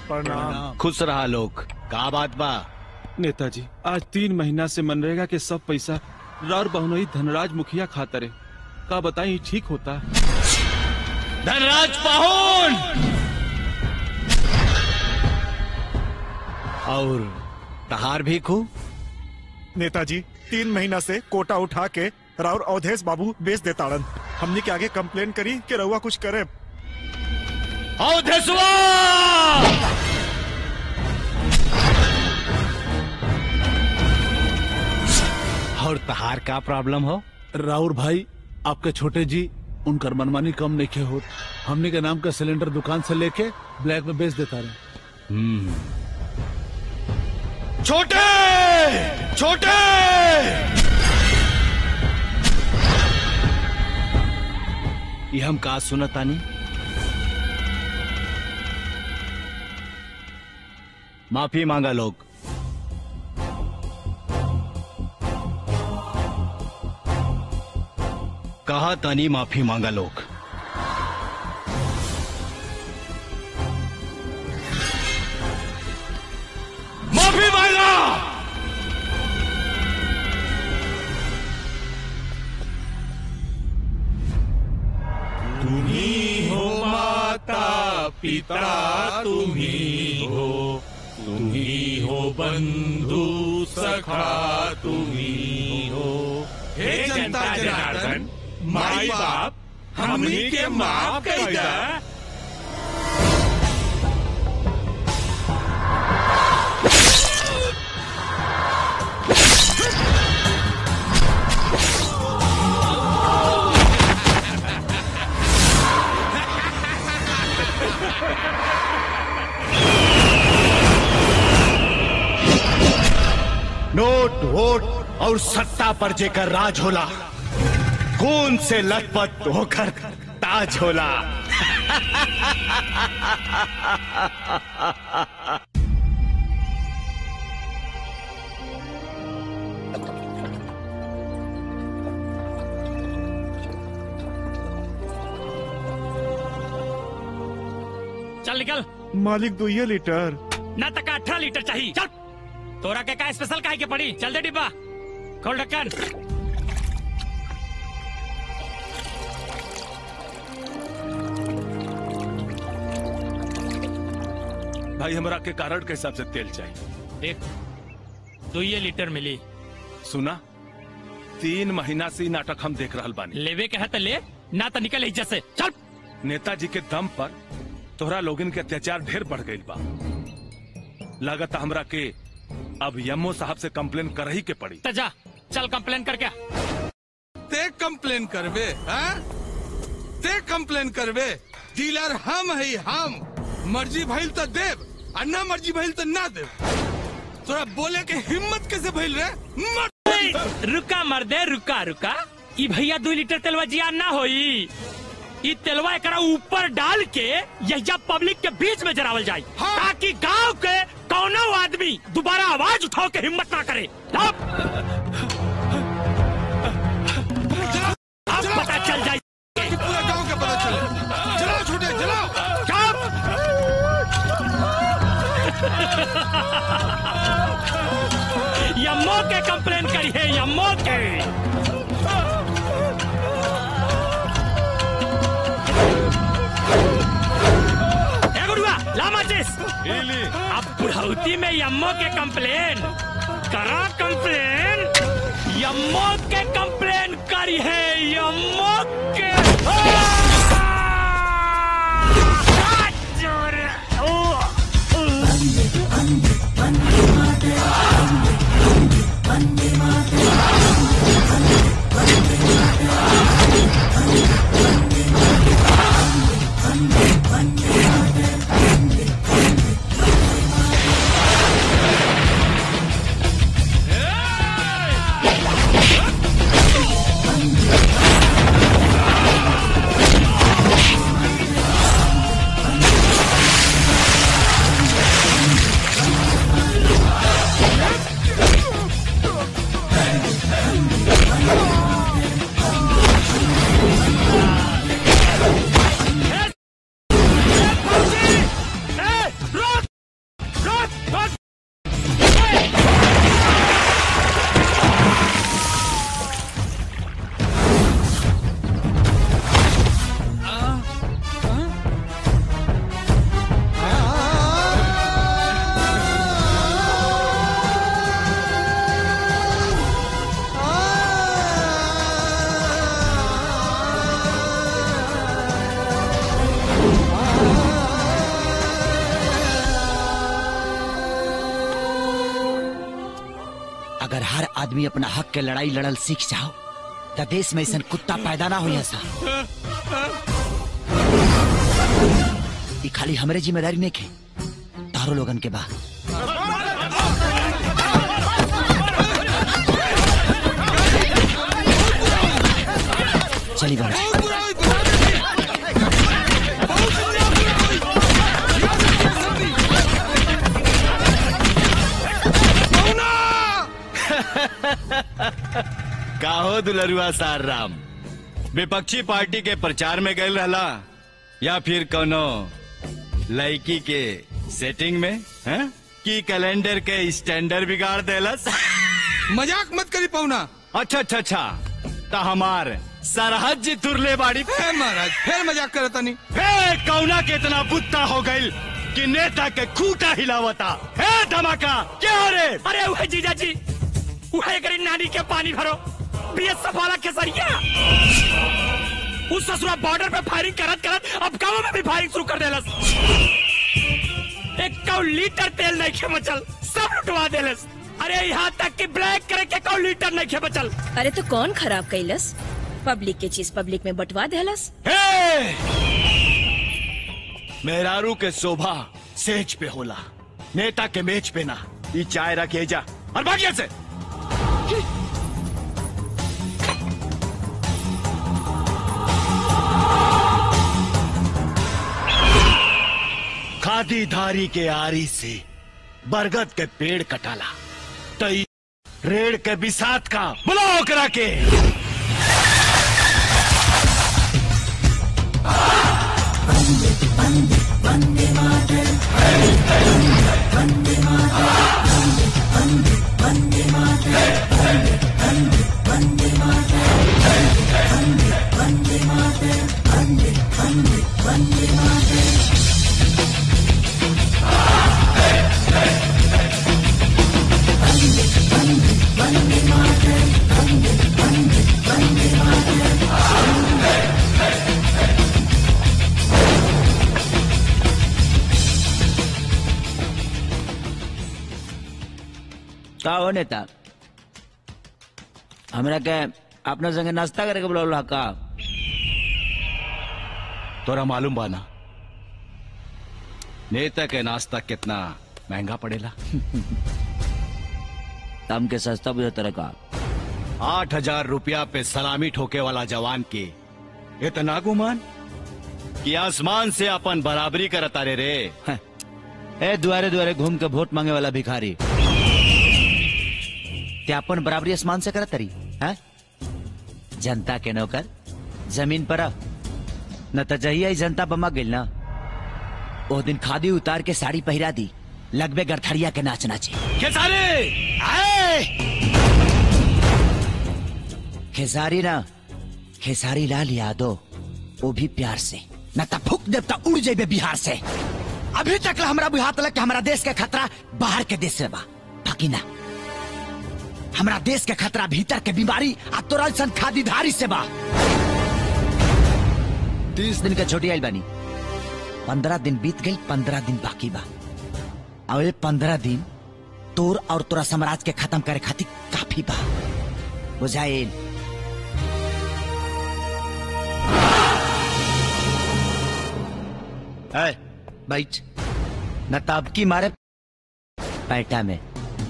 प्रणाम खुश रहा लोग का बात बा नेताजी आज तीन महीना से मनरेगा के सब पैसा रार बहुनई धनराज मुखिया खातरे का बताई ठीक होता धनराज पाहुन और तहार भी खू नेताजी तीन महीना से कोटा उठा के राउर अवधेश बाबू बेच देताड़न हमने के आगे कंप्लेन करी कि रउआ कुछ करे अवधेशवा और तहार का प्रॉब्लम हो राउर भाई आपके छोटे जी उनकर मनमानी कम नहीं के होत हमने के नाम का सिलेंडर दुकान से लेके ब्लैक में बेच देता रहे छोटे छोटे ये हम का सुनतानी माफी मांगा लोग कहा तानी माफी मांगा लोग माफी मांगा हो माता पिता तुम्ही हो तुम्ही हो बंधु सखा तुम्ही हो हे जनता जनार्दन माई बाप हमनी के माफ कर दा नोट वोट और सत्ता पर जेकर राज होला खून से लथपथ होकर ताज होला चल निकल मालिक दुइये लीटर ना तक अठारह लीटर चाहिए चल तोरा के का स्पेशल काहे के पड़ी चल दे डिब्बा खोल ढक्कन भाई हमरा के कारण के हिसाब से तेल चाहिए देख दुइये लीटर मिली सुना तीन महीना से ई नाटक हम देख रहल बानी लेवे के है तो ले ना तो निकल इज्जत से चल नेताजी के दम पर तोहरा लोगन के अत्याचार ढेर बढ़ गई बा लागत हमरा के अब यमो साहब से कंप्लेन कर ही के पड़ी तो जा चल कंप्लेन कर क्या ते कंप्लेन करबे हाँ? ते कंप्लेन करबे डीलर हम है हम मर्जी भइल तो देव आ ना मर्जी भइल तो ना देव तोरा बोले के हिम्मत कैसे भइल रे मर ए, रुका मर्दे रुका रुका ई भैया दो लीटर तेलवा जिया ना होई ई तेलवा एकरा ऊपर डाल के यहिया पब्लिक के बीच में जरावल जाए हाँ। ताकि गांव के कौनो आदमी दोबारा आवाज उठाओ के हिम्मत ना करे अब अब पता चल जाए कि पूरा गांव के पता चले चलाओ छोटे चलाओ चुप यम्मो के कंप्लेन करी है यम्मो के ए गुरुआ ला माचिस अब बुढ़ौती में यम्मो के कंप्लेन करा कंप्लेन यम्मो के कंप्लेन करी है यम्मो के आ! जोर! ओ! आदमी अपना हक के लड़ाई लड़ल सीख जाओ त देश में ऐसा कुत्ता पैदा ना हो सा ई खाली हमरे जिम्मेदारी नहीं के तारो लोगन के बा चली बड़ा बहुत बुरा हुई, बहुत बुरा हुई। बहुत बुरा हुई। पहुना! काहो दुलरुआ सार राम विपक्षी पार्टी के प्रचार में गए रहला या फिर कोनो लड़की के सेटिंग में हैं? की कैलेंडर के स्टैंडर्ड बिगाड़ देलस मजाक मत करी पहुना अच्छा अच्छा अच्छा तो हमार सरहद जी तुरले बाड़ी हे महाराज फिर मजाक करे तनी हे कौना के इतना बुत्ता हो गई कि नेता के खूटा हिलावता हे धमाका क्या रे अरे वह जीजा जी वह करी नानी के पानी भरो बीएसएफ वाला केसरिया उस ससुरा बॉर्डर पे फायरिंग करत करत अब गांव में भी फायरिंग शुरू कर देलस एक कौ लीटर तेल नहीं खे बचल सब लुटवा देलस अरे यहाँ तक कि ब्लैक करे के कौ लीटर नहीं खे बचल अरे तो कौन खराब कैलस पब्लिक के चीज पब्लिक में बंटवा देहलस हे! मेहरारू के शोभा सेज पे होला नेता के मेज पे ना ई चाय रखे जा और भागिया से खादी धारी के आरी से बरगद के पेड़ कटाला तई रेड़ के बिसात का बुलाओ करा के का हो नेता हमरा के अपना संगे नाश्ता करे के बुलावला का तोरा मालूम बाना नेता के नाश्ता कितना महंगा पड़ेला तम के सस्ता बुझा तरह का आठ हजार रुपया पे सलामी ठोके वाला जवान के इतना गुमान कि आसमान से अपन बराबरी करता रे रे हैं। ए दुआरे दुआरे घूम के वोट मांगे वाला भिखारी ते अपन बराबरी आसमान से करत तरी हैं? जनता के नौकर जमीन पर अब न त जहिया ही जनता बमा गेल ना ओ दिन खादी उतार के साड़ी पहिरा दी लगबे गरथड़िया के नाच नाचे खेसारी आए खेसारी ना खेसारी लाल यादव वो भी प्यार से न त फूक देव त उड़ जेबे बिहार से अभी तक ला हमरा बुझात लग कि हमरा देश के खतरा बाहर के देश से बा बाकी ना हमरा देश के खतरा भीतर के बीमारी आ तोरा सन खादीधारी से बा तीस दिन के छोटी आइल बानी पंद्रह दिन बीत गई पंद्रह दिन बाकी बा और ये पंद्रह दिन तोर और तोरा साम्राज्य के खत्म करे खातिर काफी बा बुझाइल है बैठ न ताबकी मारे पैटा में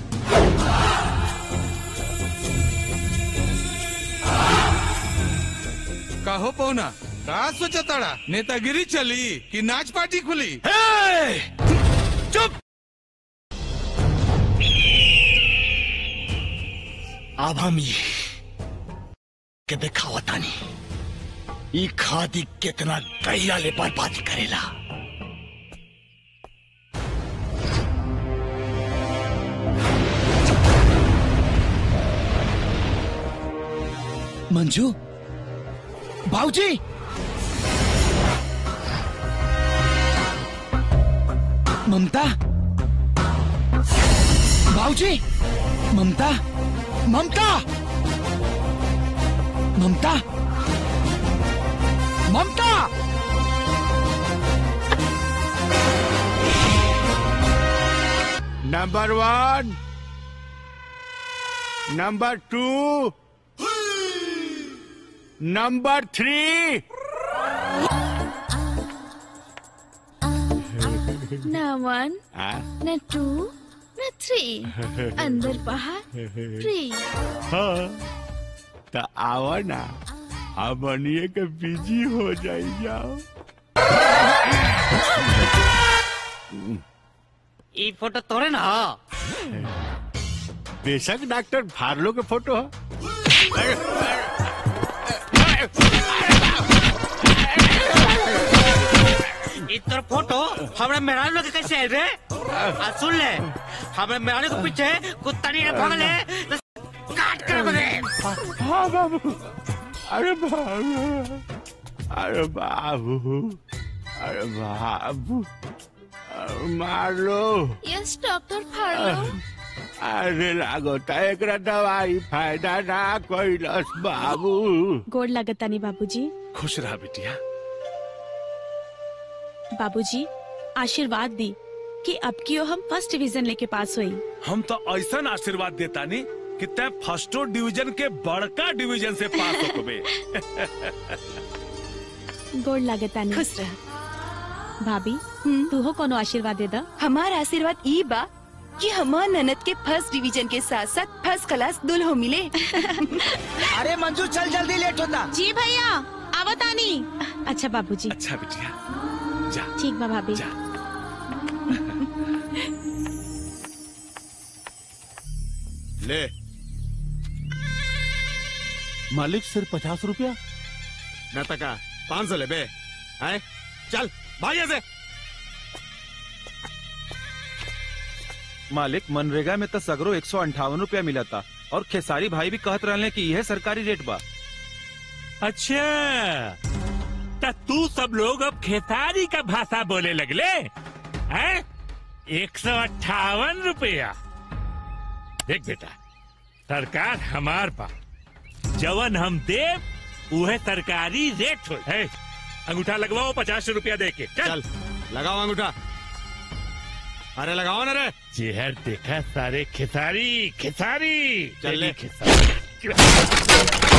काहो पहुना का सोचा ताड़ा नेतागिरी चली कि नाच पार्टी खुली हे! चुप अब हम ये के दिखावतानी ई खादी कितना गहिरा ले बर्बादी करेला मंजू भाऊजी ममता भाऊजी Mamta Mamta Mamta Mamta number one number two number three न वन न टू न थ्री अंदर बाहर फ्री हाँ तो आओ ना हम बनिए के बिजी हो जाई जाओ ई फोटो तोरे ना बेशक डॉक्टर फार्लो के फोटो है ई तोर फोटो हमरा मेहरारू लोग के कैसे आयल रे आ सुन ले हमरा मेहरारू के पीछे कुत्ता नहीं भगले तो काट कर बगे हाँ बाबू अरे बाबू अरे बाबू अरे बाबू अरे मार लो यस डॉक्टर फाड़ो अरे लागोता एकरा दवाई फायदा ना कैलस बाबू गोड़ लगतानी बाबूजी खुश रहा बिटिया बाबूजी आशीर्वाद दी कि अब की हम फर्स्ट डिवीजन लेके पास हुई हम तो ऐसा आशीर्वाद देता नहीं कि तय फर्स्टो डिवीजन के बड़का डिवीजन से पास हो बे गोड़ लगतानी खुश रह भाभी तू हो कोनो आशीर्वाद दे दा हमार आशीर्वाद ई बा कि हमार ननद के फर्स्ट डिवीजन के साथ साथ फर्स्ट क्लास दुल्हो मिले अरे मंजू चल जल्दी लेट होता जी भैया आवतानी अच्छा बाबूजी अच्छा बिटिया जा ठीक बा भाभी जा ले मालिक सिर्फ पचास रुपया न तका पाँच सौ ले बे हैं चल भाई ऐसे मालिक मनरेगा में तो सगरो एक सौ अंठावन रूपया मिला था और खेसारी भाई भी कहत रहले कि यह सरकारी रेट बा अच्छा तो तू सब लोग अब खेसारी का भाषा बोले लगले हैं एक सौ अट्ठावन रुपया देख बेटा सरकार हमार पा जवन हम देव उहे सरकारी रेट हो है अंगूठा लगवाओ पचास रुपया दे के चल लगाओ अंगूठा अरे लगाओ ना रे चेहर देखा सारे खेसारी खेसारी चल ले। तेरी खेसारी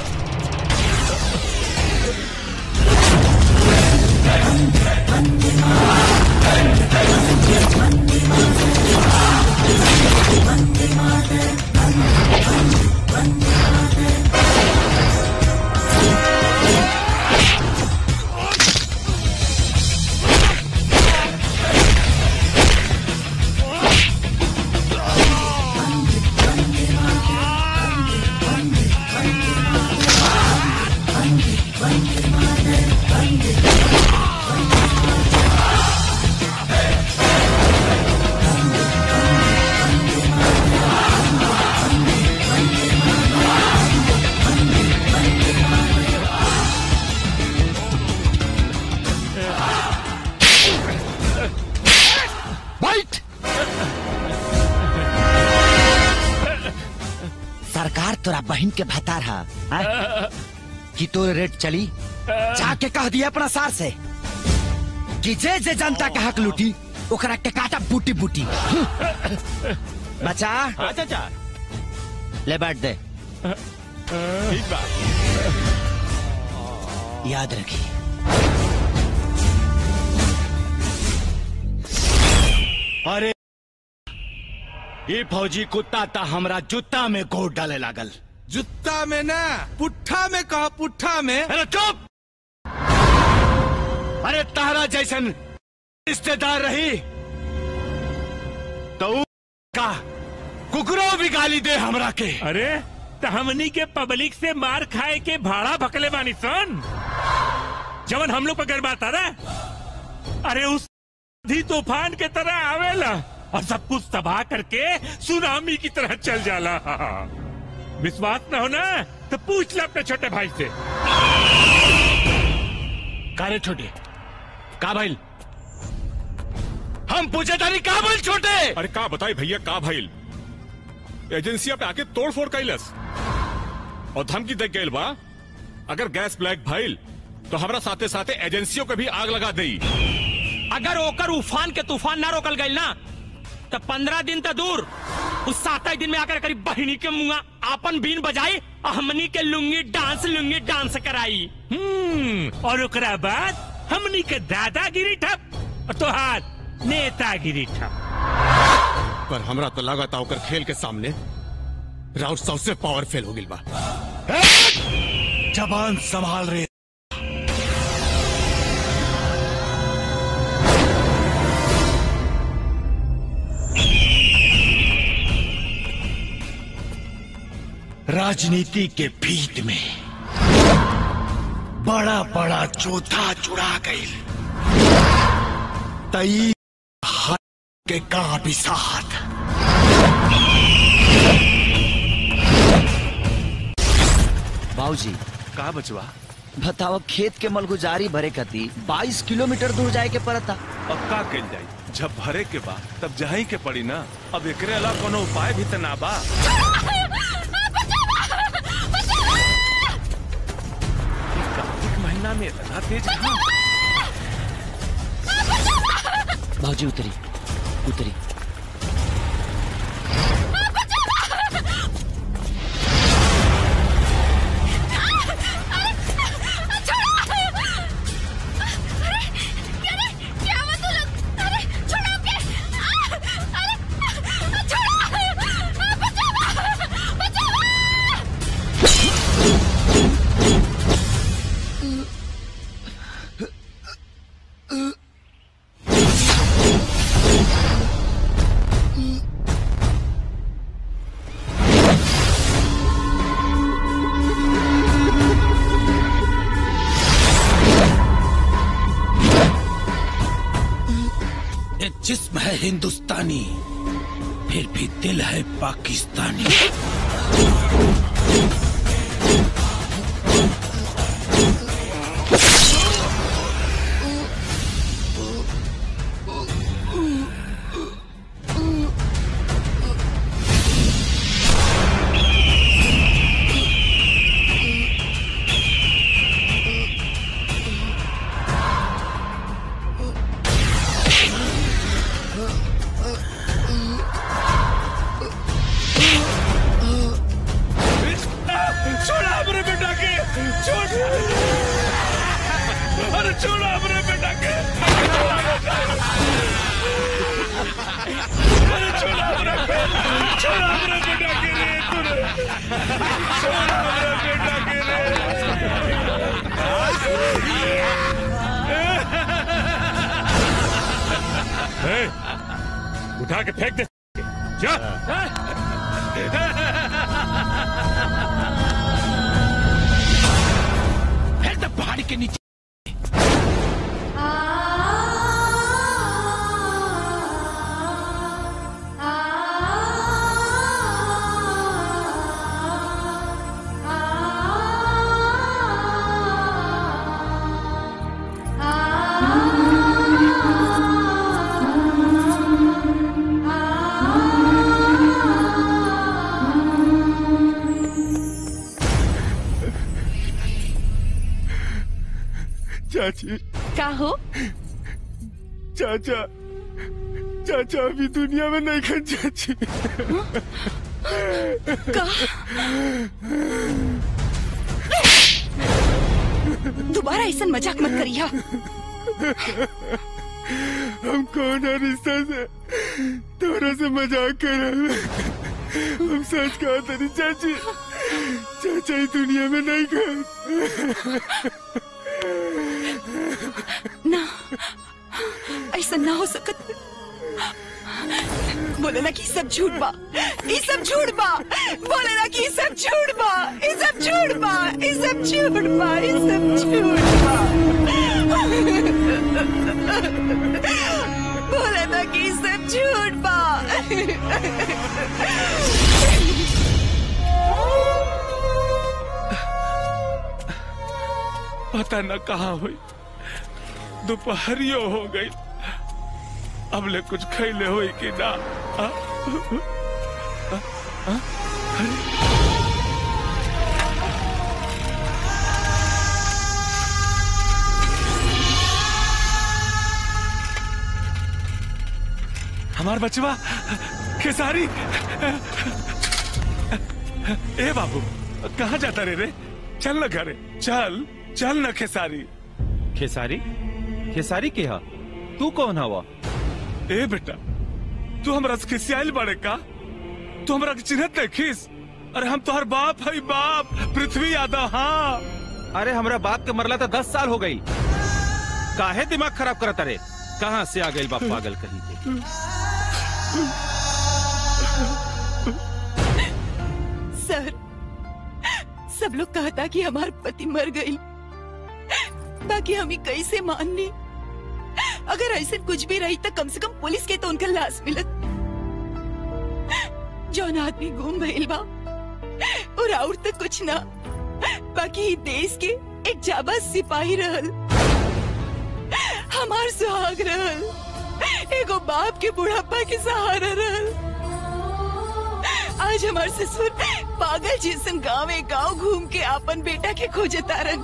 बैठ सरकार तोरा बहन के भतार हा हाँ? कि तोर रेट चली जाके कह दिया अपना सार से कि जे जे जनता के हक लूटी ओकरा के काटा बूटी बूटी बचा हाँ चाचा ले बैठ दे ठीक बा याद रखी अरे ये फौजी कुत्ता ता हमरा जूता में गोड़ डाले लागल जुत्ता में ना पुट्ठा में कहा पुट्ठा में अरे चुप अरे तारा जैसन रिश्तेदार रही तो ऊ का कुकरो भी गाली दे हमरा के अरे तो हमनी के पब्लिक से मार खाए के भाड़ा भकले बानी सन जवन हम लोग पर गरबाता ना अरे उस आंधी तूफान के तरह आवेला और सब कुछ तबाह करके सुनामी की तरह चल जाला विश्वास न हो ना तो पूछ ले अपने छोटे भाई से कारे छोटे का भाई हम पूछे तारी का भाई छोटे अरे का बताई भैया का भाईल एजेंसिया पे आके तोड़ फोड़ कैलस और धमकी दे गईल बा अगर गैस ब्लैक भइल तो हमरा साथे साथे एजेंसियों के भी आग लगा दई अगर ओकर उफान के तूफान ना रोकल गई ना तो पंद्रह दिन तो दूर उस सात दिन में आकर करीब बहिनी के मुंगा आपन बीन बजाई और हमनी के लुंगी डांस लुंगी डांस कराई हम्म और ओकरा बाद हमनी के दादागिरी ठप और तोहार नेतागिरी ठप पर हमरा तो लागत ओकर खेल के सामने राउत सबसे पावरफुल हो गिल बा जबान संभाल रहे राजनीति के भीत में बड़ा बड़ा चौथा चुरा गई तई हाथ के का भी साथ बाबूजी का बचवा बताओ खेत के मलगुजारी भरे कती 22 किलोमीटर दूर जाए के पड़ता अब का कल जाई जब भरे के बा तब जही के पड़ी ना अब एकरे अलावा कोनो उपाय भी त ना बा ई कार्तिक महीना में इतना तेज घाम बाबूजी उतरी उतरी ये जिस्म है हिंदुस्तानी फिर भी दिल है पाकिस्तानी छोड़ा अपने बेटा के छोड़ अरे छोड़ा अपने बेटा के अरे छोड़ा अपने छोड़ा अपने बेटा के रे तूने छोड़ा अपने बेटा के ए, उठा के फेंक दे जा फिर तो पहाड़ी के नीचे चाची का हो चाचा चाचा अभी दुनिया में नहीं खन चाची का दोबारा ऐसा मजाक मत करिया हम कौन है रिश्ता से तोरा से मजाक कर रहे हैं। हम सच कहा तेरी चाची चाचा ही दुनिया में नहीं खन ना ऐसा ना हो सकत बोले ना कि ई सब झूठ बा ई सब झूठ बा बोले ना कि ई सब झूठ बा ई सब झूठ बा ई सब झूठ बा ई सब झूठ बा बोले ना कि ई सब झूठ बा पता न कहाँ हुई दोपहरियो हो गई अब ले कुछ खैले हुई कि ना आ? आ? आ? अरे हमार बचवा खेसारी ए बाबू कहाँ जाता रे रे चल न घरे चल चल न खेसारी खेसारी खेसारी के हा तू कौन हवा ए बेटा तू हमरा से खिसियाल बड़े का तू हमरा के चिन्हत नहीं खिस अरे हम तोहर बाप है बाप पृथ्वी यादव हाँ अरे हमरा बाप के मरला तो दस साल हो गई काहे दिमाग खराब करत अरे कहाँ से आ गई बाप पागल कहीं के सर सब लोग कहता कि हमार पति मर गई बाकी हम ही कैसे मान ली अगर ऐसे कुछ भी रही तो कम से कम पुलिस के तो उनका लाश मिलत जौन आदमी गुम भइल बा और और तो कुछ ना बाकी ई देश के एक जाबा सिपाही रहल हमार सुहाग रहल एगो बाप के बुढ़ापा के सहारा रहल आज हमार ससुर पागल जैसन गाँव गांव घूम के अपन बेटा के खोजे तारन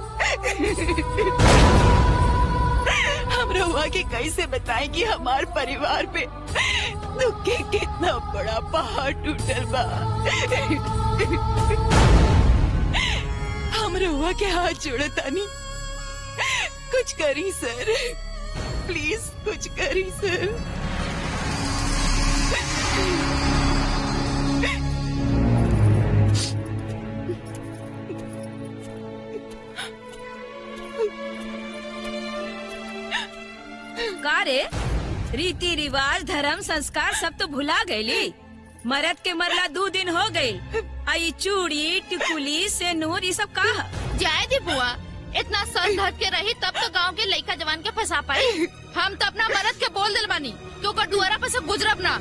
हम रहुआ के कैसे बताएं कि हमार परिवार पे दुख के कितना बड़ा पहाड़ टूटल बा हम रहुआ के हाथ जोड़तानी कुछ करी सर प्लीज कुछ करी सर का रे रीति रिवाज धर्म संस्कार सब तो भुला गईली मरद के मरला दो दिन हो गई आई चूड़ी टिकुली से नूर ये सब का ह? जाए दी बुआ इतना सर धर के रही तब तो गांव के लड़का जवान के फंसा पाई हम तो अपना मरद के बोल दिल बानी कि ओकर दुआरा पर से गुजरब ना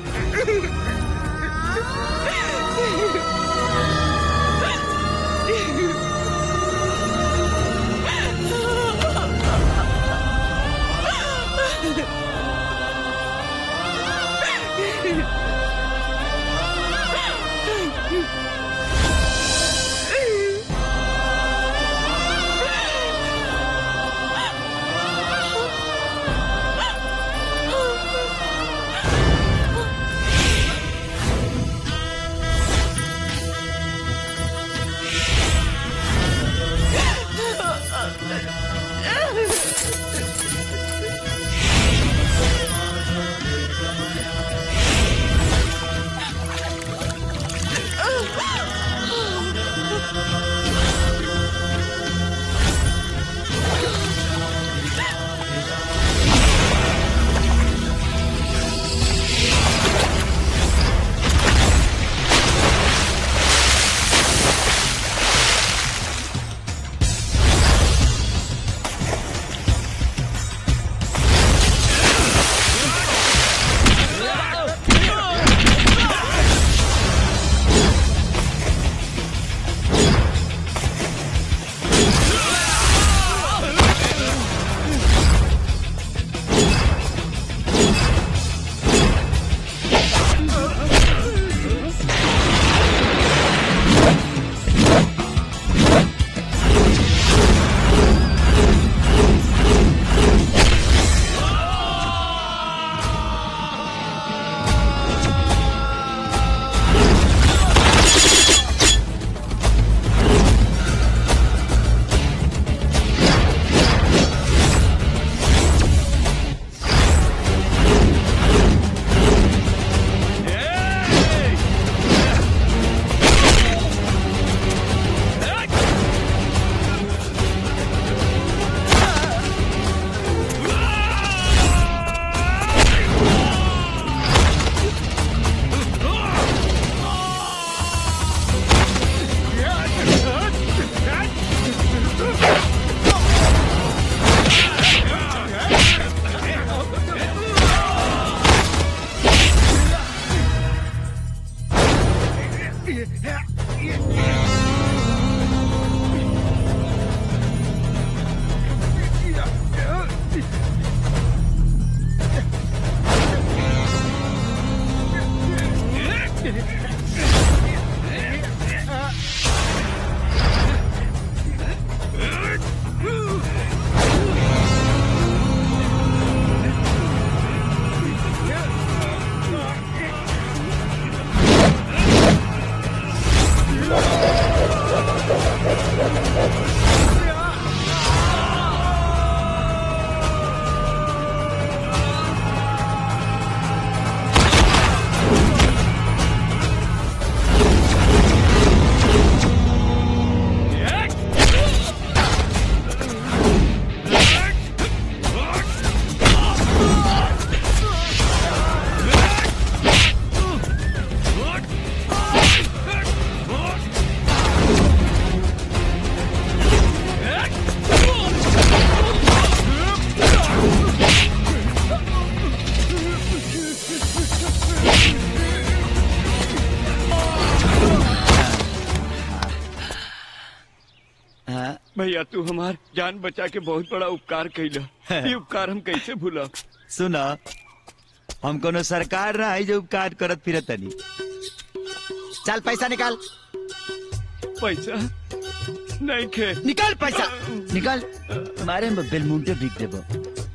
भैया तू हमार जान बचा के बहुत बड़ा उपकार कैला ये उपकार हम कैसे भूला सुना हम कोनो सरकार ना है जो उपकार करत फिरत तनी चल पैसा निकाल पैसा नहीं खे निकाल पैसा निकाल मारे में बेलमुंटे बिक देबो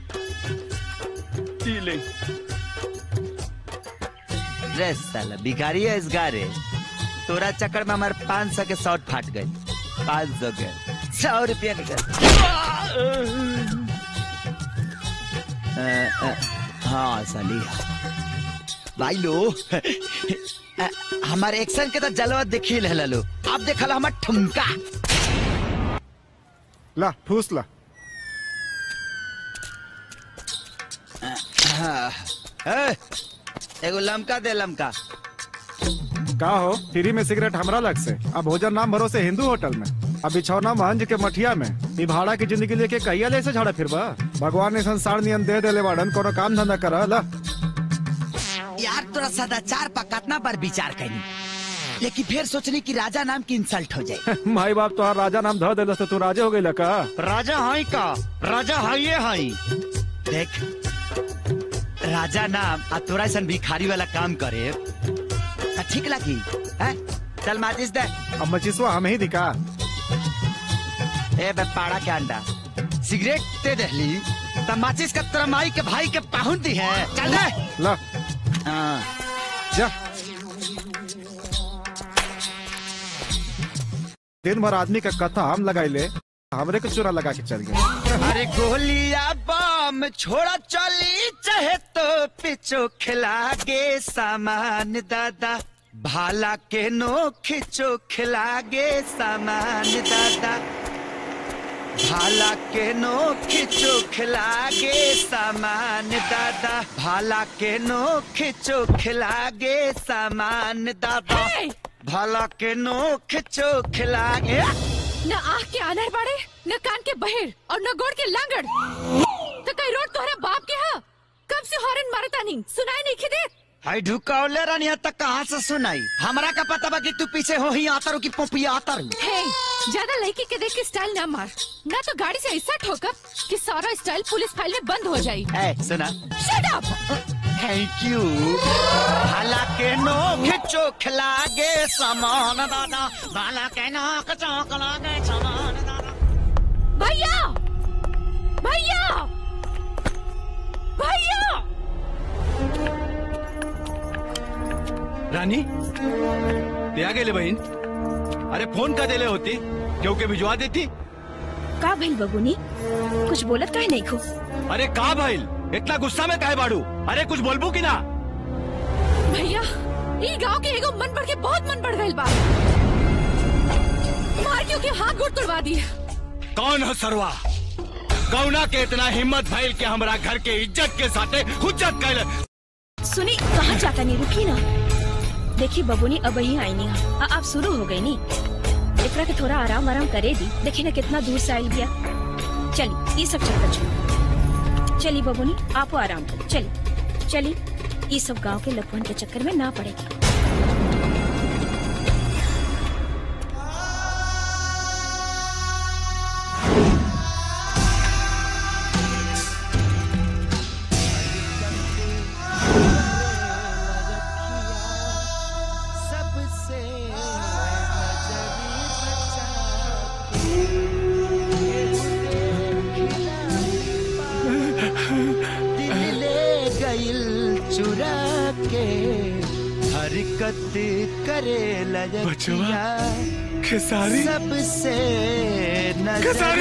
ई ले ड्रेस साला भिखारी है इस गारे तोरा चक्कर में हमारे पाँच सौ के शॉर्ट फाट गए पाँच सौ के सौ रुपया निकल अ, अ, हाँ साली भाई लो अ, हमारे एक्शन के तो जलवा देखी ले लो अब देखल हमार ठुमका ला ठूस ला हाँ, ए, एगो लमका दे लमका का हो फ्री में सिगरेट हमरा लग से अब भोजन नाम भरोसे हिंदू होटल में अब बिछौना महंज के मठिया में ई भाड़ा की जिंदगी लेके कहिया ले से झाड़ा फिरबा भगवान ने संसार नियम दे देले बाड़न कोनो काम धंधा कर ला यार तोरा सदाचार पर कितना बार विचार करी लेकिन फिर सोचनी कि राजा नाम की इंसल्ट हो जाए माई बाप तोहार राजा नाम धर देलस तो तू राजे हो गई का राजा हाई का राजा हाइये हाई देख राजा नाम आ तोरा ऐसा भिखारी वाला काम करे त ठीक लगी हैं? चल माचिस दे अब मचिसवा हमें ही दिखा ए बे पाड़ा के अंडा सिगरेट दे दहली त माचिस का तेरा माई के भाई के पाहुन दी है चल दे ला हाँ जा दिन भर आदमी का कथा हम लगाई ले हमरे के चोरा लगा के चल गए अरे गोलिया बम छोड़ा चली चाहे तो पिछो खिला गे सामान दादा भाला के नो खिचो खिला गे सामान दादा भाला के नो खिचो खिला गे सामान दादा भाला के नो खिचो खिला गे सामान दादा भाला के नो खिचो खिला गे न आँख के आनर बाड़े न कान के बहेर और न गोड़ के लांगड़ तो कई रोड तोहरा बाप के हा कब से हॉर्न मारता नहीं सुनाई नहीं खिदे हाय ढुकावले रानी तक कहाँ से सुनाई हमरा का पता बा कि तू पीछे हो ही आता रू की पोपिया आता रू हे ज्यादा लड़की के देख के स्टाइल ना मार ना तो गाड़ी से ऐसा ठोकर कि सारा स्टाइल पुलिस फाइल में बंद हो जाई ए सुना शट अप थैंक यू भाला के नो खिचो खिला गे सामान दादा भाला के नो खिचो खिला गे सामान दादा भैया भैया भैया रानी ते आ गेले बहीण अरे फोन का देले होती क्योंकि भिजवा देती का भइल बबुनी कुछ बोलत काहे नहीं खो अरे का भाईल इतना गुस्सा में काहे बाड़ू अरे कुछ बोलबू की ना भैया ई गांव के एगो मन बढ़ के बहुत मन बढ़ गइल बा मार क्यों के हाथ गोड़ तोड़वा दिए कौन है सरवा कौना के इतना हिम्मत भइल के हमरा घर के इज्जत के साथे हुज्जत कैले सुनी कहाँ जाता नहीं रुकी ना देखी बबुनी अब ही आई नहीं आ, आप शुरू हो गई नी एकरा के थोड़ा आराम आराम करे दी देखी ना कितना दूर से आयल गया चली ये सब चक्कर छोड़ चली बबुनी आपो आराम करो चली चली ये सब गांव के लफन के चक्कर में ना पड़ेगी सबसे दिल ले गइल चुरा के हरकत करे लजकिया खेसारी सबसे खेसारी!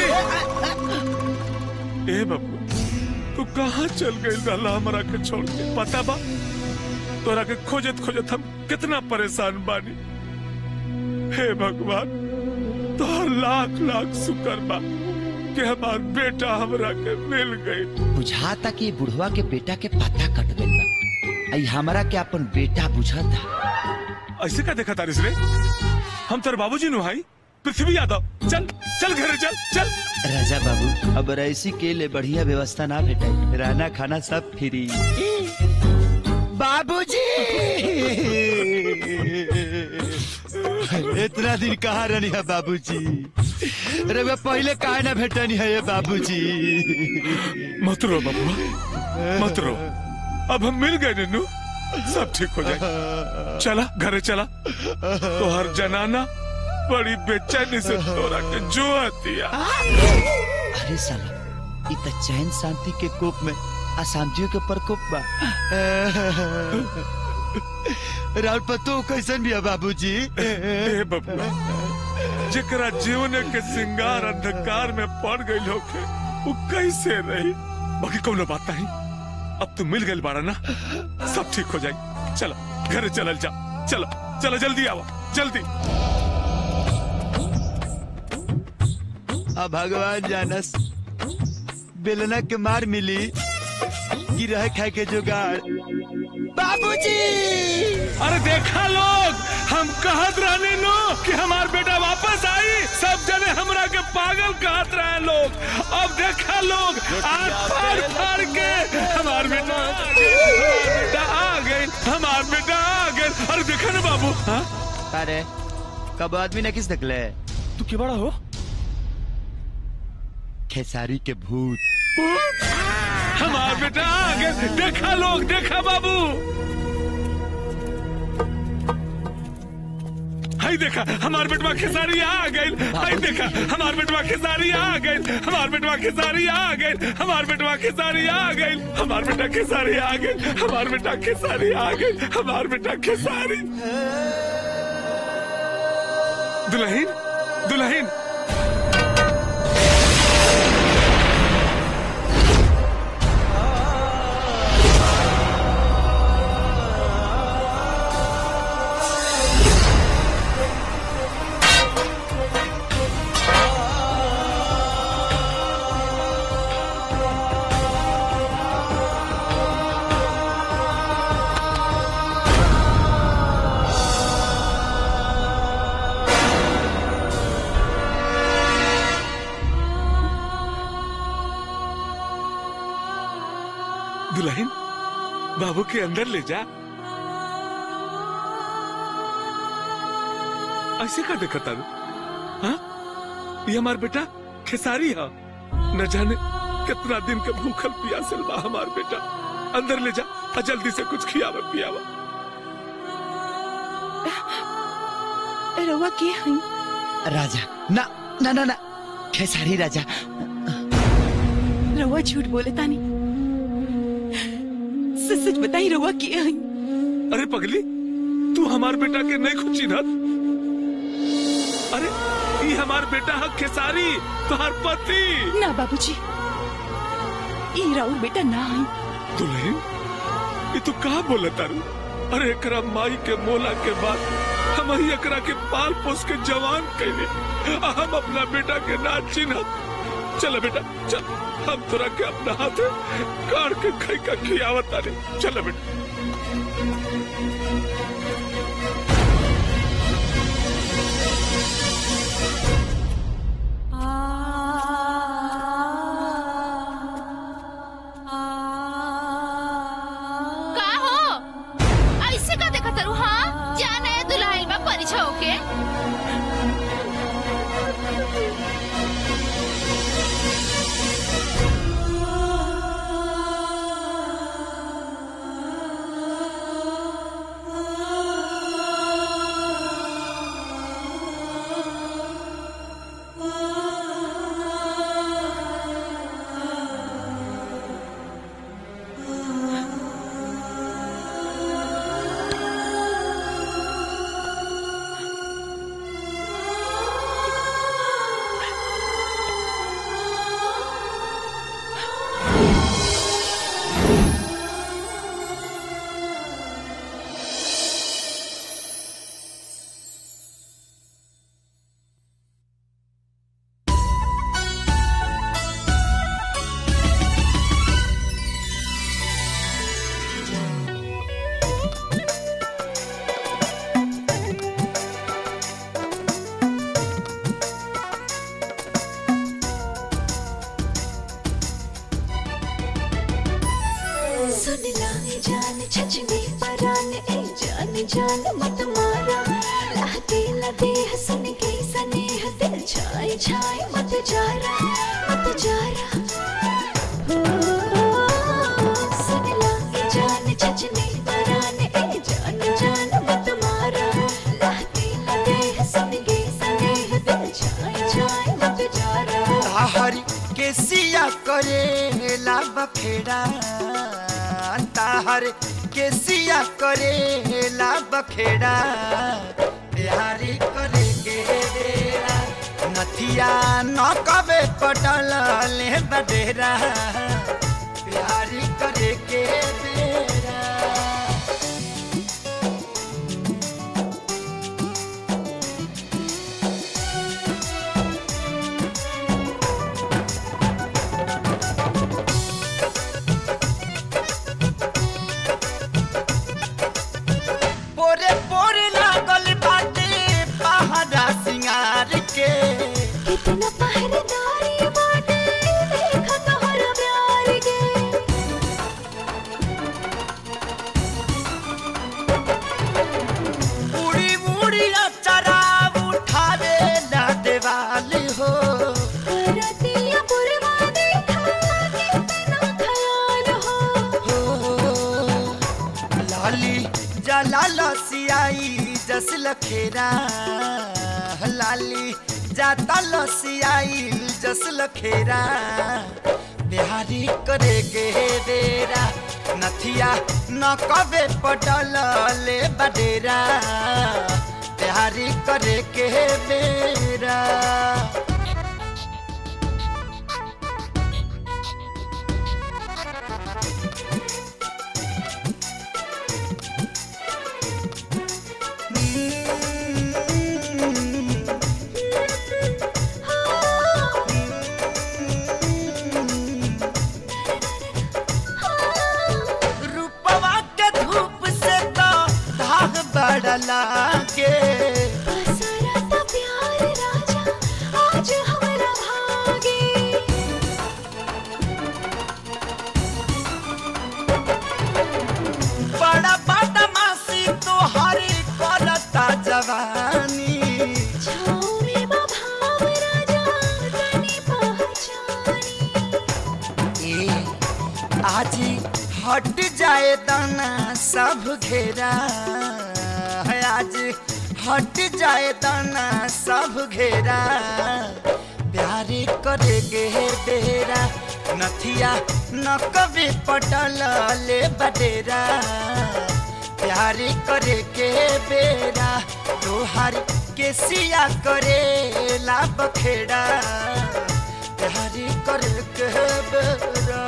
नजर ए बाबू तू कहाँ चल गई रहला हमरा के छोड़ के पता बा तोरा के खोजत खोजत हम कितना परेशान बानी हे भगवान तोहर लाख लाख शुक्र बा कि हमार बेटा हमरा के मिल गई बुझाता कि बुढ़वा के बेटा के पता कट गइल बा आई हमरा के अपन बेटा बुझाता ऐसे का देखा तारिस रे हम तेरे बाबूजी नु भाई पृथ्वी यादव चल चल घरे चल चल राजा बाबू अब ऐसी के लिए बढ़िया व्यवस्था ना भेटाई रहना खाना सब फ्री बाबूजी इतना दिन कहाँ रहनी है बाबूजी रउआ पहले काहे ना भेटनी है ये बाबूजी मत रो बबुआ मत रो अब हम मिल गए नन्नू सब ठीक हो जाए चला घरे चला तो हर जनाना बड़ी बेचैनी से तोरा के जो हतिया अरे साला इ त चैन शांति के कोप में अशांतियों के प्रकोप बा राउत पतो कैसन भी है बाबूजी ए बबुआ जेकरा जीवन के सिंगार अंधकार में पड़ गई होके वो कैसे रही बाकी कोनो बात नहीं अब तू मिल गई बाड़ा ना सब ठीक हो जाए चलो घर चलल जा चलो चलो जल्दी आओ जल्दी अब भगवान जानस बेलना के मार मिली कि रह खाए के जुगाड़ बाबूजी अरे देखा लोग हम कहत रहने नो कि हमार बेटा वापस आई सब जने हमरा के पागल कहत रहे लोग अब देखा लोग आज फाड़ फाड़ के हमार बेटा आ गइल, हमार बेटा आ गए हमार बेटा आ गए अरे देखा ना बाबू हाँ अरे कब आदमी ने किस निकले तू के बड़ा हो खेसारी के भूत हमार बेटा आ गए देखा लोग देखा बाबू हाय देखा हमार बेटवा खेसारी आ गई हाय देखा हमार बेटवा खेसारी आ गई हमार बेटवा खेसारी आ गई हमार बेटवा खेसारी आ गई हमार बेटा खेसारी आ गई हमार बेटा खेसारी आ गई हमार बेटा खेसारी दुल्हन दुल्हन दुल्हन बाबू के अंदर ले जा ऐसे का देखा तारू हाँ ये हमार बेटा खेसारी है न जाने कितना दिन के भूखल पियासल बा हमार बेटा अंदर ले जा और जल्दी से कुछ खियावा पियावा रवा के हई राजा ना ना ना ना खेसारी राजा रवा झूठ बोले तानी सच सच बताई रवा के हई अरे पगली तू हमार बेटा के नहीं खुची ना अरे ये हमार बेटा है खेसारी तुम्हार पति ना बाबूजी ई राउर बेटा ना हई दुल्हन ये तू कहा बोला तारू अरे एकरा माई के मोला के बाद हम ही एकरा के पाल पोस के जवान कैले आ हम अपना बेटा के ना चिन्ह चलो बेटा चल हम तोरा के अपना हाथ काट के खाई का खियावत तारे चलो बेटा का हो ऐसे का देखा तारू हाँ जाना है दुल्हाइल बा परिछा होके सुन लाए जान छचने परान ए जान जान मत मारा लाते लदे हसन के सने दिल छाए छाए मत जारा मत जारा ओ, सुन ला ये जान छचने पराने ए जान जान मत मारा लहती लगे सनगे सनेह दिल छाए छाए मत जारा ताहरी के सिया करे ला बखेड़ा ताहर के सिया करे ला बखेड़ा बिहारी करे के बेरा नथिया न कबे पटल ले बडेरा बिहारी करे के बेरा पोरे पोरे लागल बाटे पहाड़ा सिंगार के कितना पहरेदारी बाटे देखा तोहरा प्यार के उड़ी उड़ी अचरा उठावे ना देवाली हो रतिया पुरवा देखा कितना ख्याल हो लाली जला लसियाई जस लखेरा लाली जाता लसियाई जस लखेरा बिहारी करे गे बेरा नथिया न कबे पटल ले बडेरा बिहारी करे के बेरा रूपवा के धूप से तो धाग बढ़ला के सारा तो प्यार राजा आज हमारा भागे बड़ा बदमाशी तोहरी करता जवानी छाँव में बभाव राजा तनी पहचानी ए आज हट जाए दाना सब घेरा है आज हट जाए दाना सब घेरा प्यारे करे गे बेरा नथिया न कभी पटल ले बडेरा प्यारे करे के बेरा तोहार के सिया करे ला बखेड़ा प्यारे करे के बेरा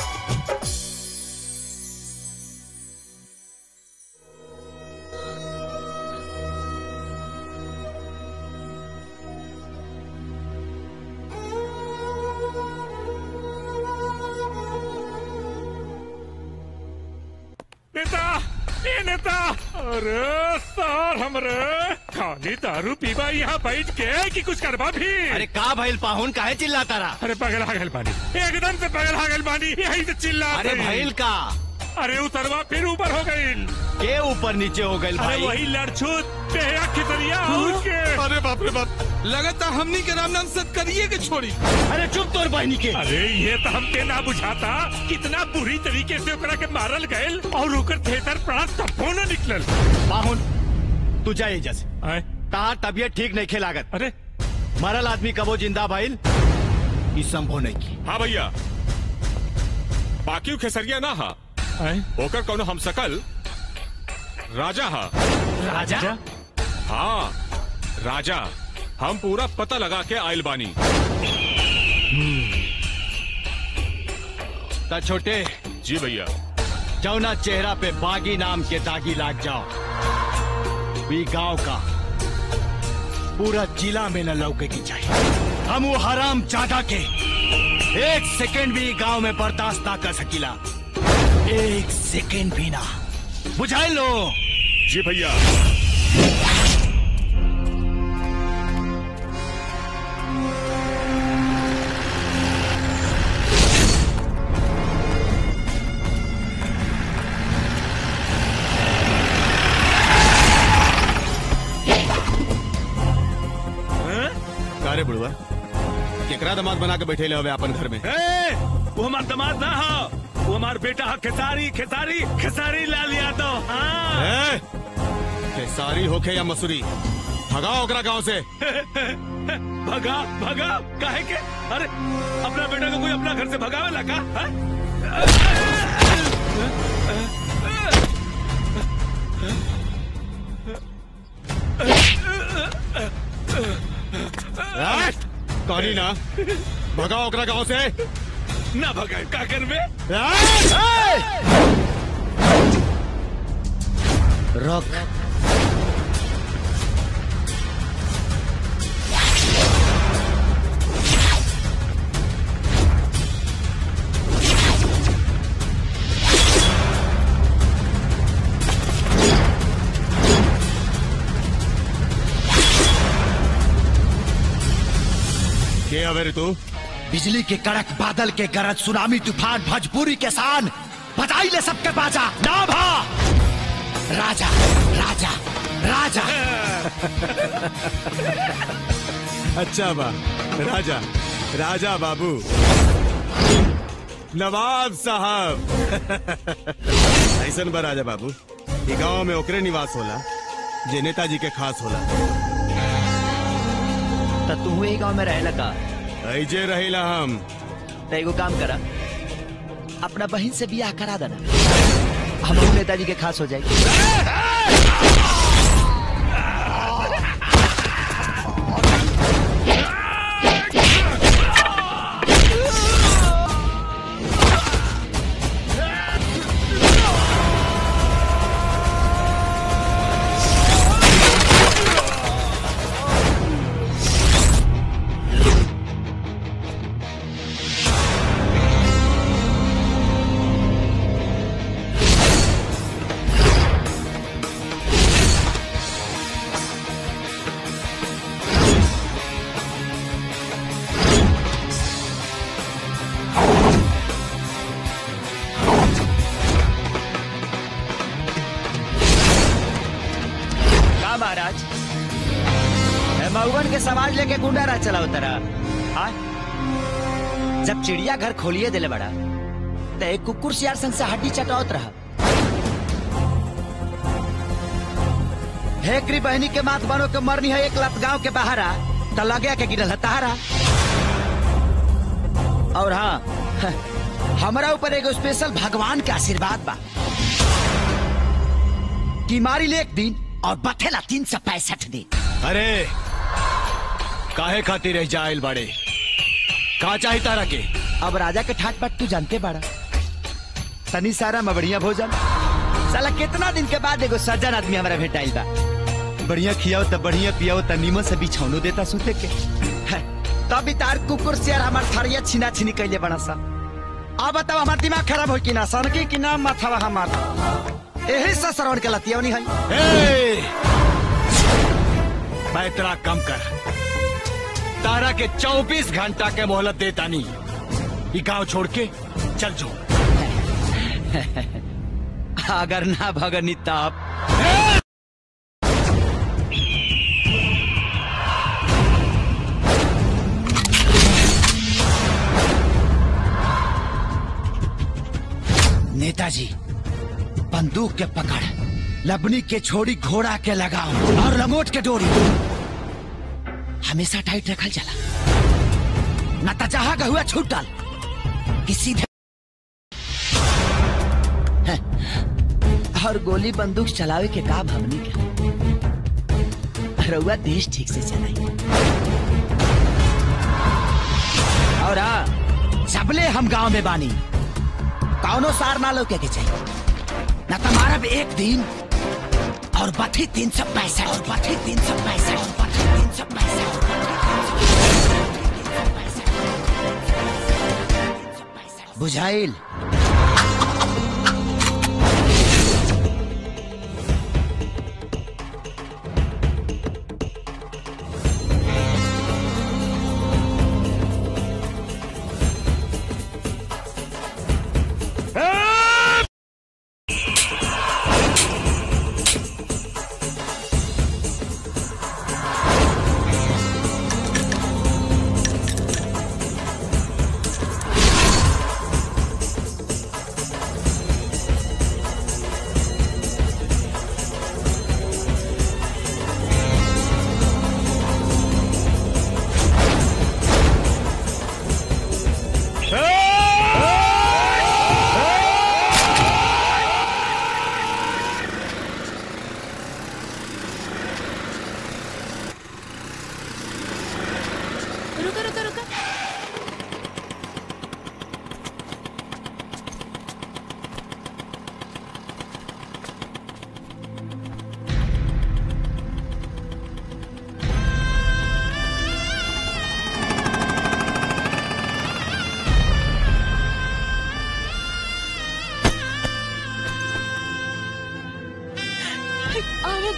नेता ए नेता अरे सर हमरे खाली दारू पीबा यहाँ बैठ के कि कुछ करबा भी अरे का भइल पाहुन काहे चिल्लाता रहा अरे पगल हागल बानी एकदम से पगल हागल बानी यही से चिल्ला अरे भइल का अरे उतरवा फिर ऊपर हो गई के ऊपर नीचे हो गई अरे भाई वही लड़छूत बेहया खितरिया और के अरे बाप रे बाप लगता हमनी के राम नाम सत करिए के छोड़ी अरे चुप तोर बहनी के अरे ये तो हमके ना बुझाता कितना बुरी तरीके से ओकरा के मारल गयल और ओकर थिएटर प्राण तब्बो न निकलल पाहुन तू जा एजा से तार तबियत ठीक नहीं खेलागत अरे मरल आदमी कबो जिंदा भाईल ई संभव नहीं की हाँ भैया बाकी खेसरिया ना हा ओकर कौनो हम सकल राजा हा राजा हाँ राजा हम पूरा पता लगा के आयल बानी ता छोटे जी भैया जौना चेहरा पे बागी नाम के दागी लाग जाओ भी गांव का पूरा जिला में न लौके की चाहिए हम वो हराम जादा के एक सेकंड भी गांव में बर्दाश्त ना कर सकीला एक सेकंड भी ना बुझाई लो जी भैया का रे बुढ़वा केकरा दामाद बना के बैठे हवे अपन घर में ए, वो हमार दामाद ना हो वो हमार बेटा हा खेसारी खेसारी खेसारी लाल यादव हाँ ए, खेसारी होखे या मसूरी भगाओ ओकरा गांव से भगा भगा काहे के अरे अपना बेटा को कोई अपना घर से भगावे लगा हाँ? ए, कहनी ना भगाओ ओकरा गांव से ना भगाए का करबे रोक के हवे रे तू बिजली के कड़क बादल के गरज सुनामी तूफान भजपूरी के सान बजाई ले सबके बाजा ना भा राजा राजा राजा अच्छा बा राजा राजा बाबू नवाब साहब ऐसन बा राजा बाबू ई गांव में ओकरे निवास होला जे नेताजी के खास होला तो तू ही गांव में रहेला का ऐजे रहिला हम तो एगो काम करा अपना बहन से बियाह करा देना हम नेताजी के खास हो जाएगी का महाराज ए, मऊगन के समाज लेके गुंडा राज चला उतरा हाँ जब चिड़िया घर खोलिए दिले बड़ा तो एक कुकुर सियार संग से हड्डी चटावत रहा हेकरी बहनी के माथ बनो के मरनी है एक लत गांव के बाहर आ तो लगे के गिरल है तहारा और हाँ हमारा ऊपर एगो स्पेशल भगवान के आशीर्वाद बा कि मारी ले एक दिन और बथेला तीन सौ पैंसठ दिन अरे काहे खातिर रह जाइल बड़े का चाही तारा के अब राजा के ठाट बाट तू जानते बाड़ा तनी सारा मबड़िया भोजन साला कितना दिन के बाद एगो सज्जन आदमी हमारा भेटाइल बा बढ़िया खियाओ त बढ़िया पियाओ त नीमन से बिछौनो देता सुते के है, तब भी तार कुकुर से हमार थरिया छिना छिनी कैले बड़ा सा अब बताओ हमार दिमाग खराब हो कि ना सनकी कि ना माथावा हमार यही से श्रवण के लतियौनी है ए! पैतरा कम कर तारा के 24 घंटा के मोहलत देता नहीं ये गांव छोड़ के चल जो अगर ना भगनी तब नेताजी बंदूक के पकड़ लबनी के छोड़ी घोड़ा के लगाओ और लंगोट के डोरी हमेशा टाइट रखल चला न तो जहां का हुआ छूटल कि सीधे और गोली बंदूक चलावे के काम हमनी के रउआ देश ठीक से चलाई और हाँ सबले हम गांव में बानी कौनो सार ना लौके के चाहिए न तुम्हारा भी एक दिन और बथी तीन सौ पैंसठ और बथी तीन सौ पैंसठ और बथी तीन सौ पैंसठ बुझाइल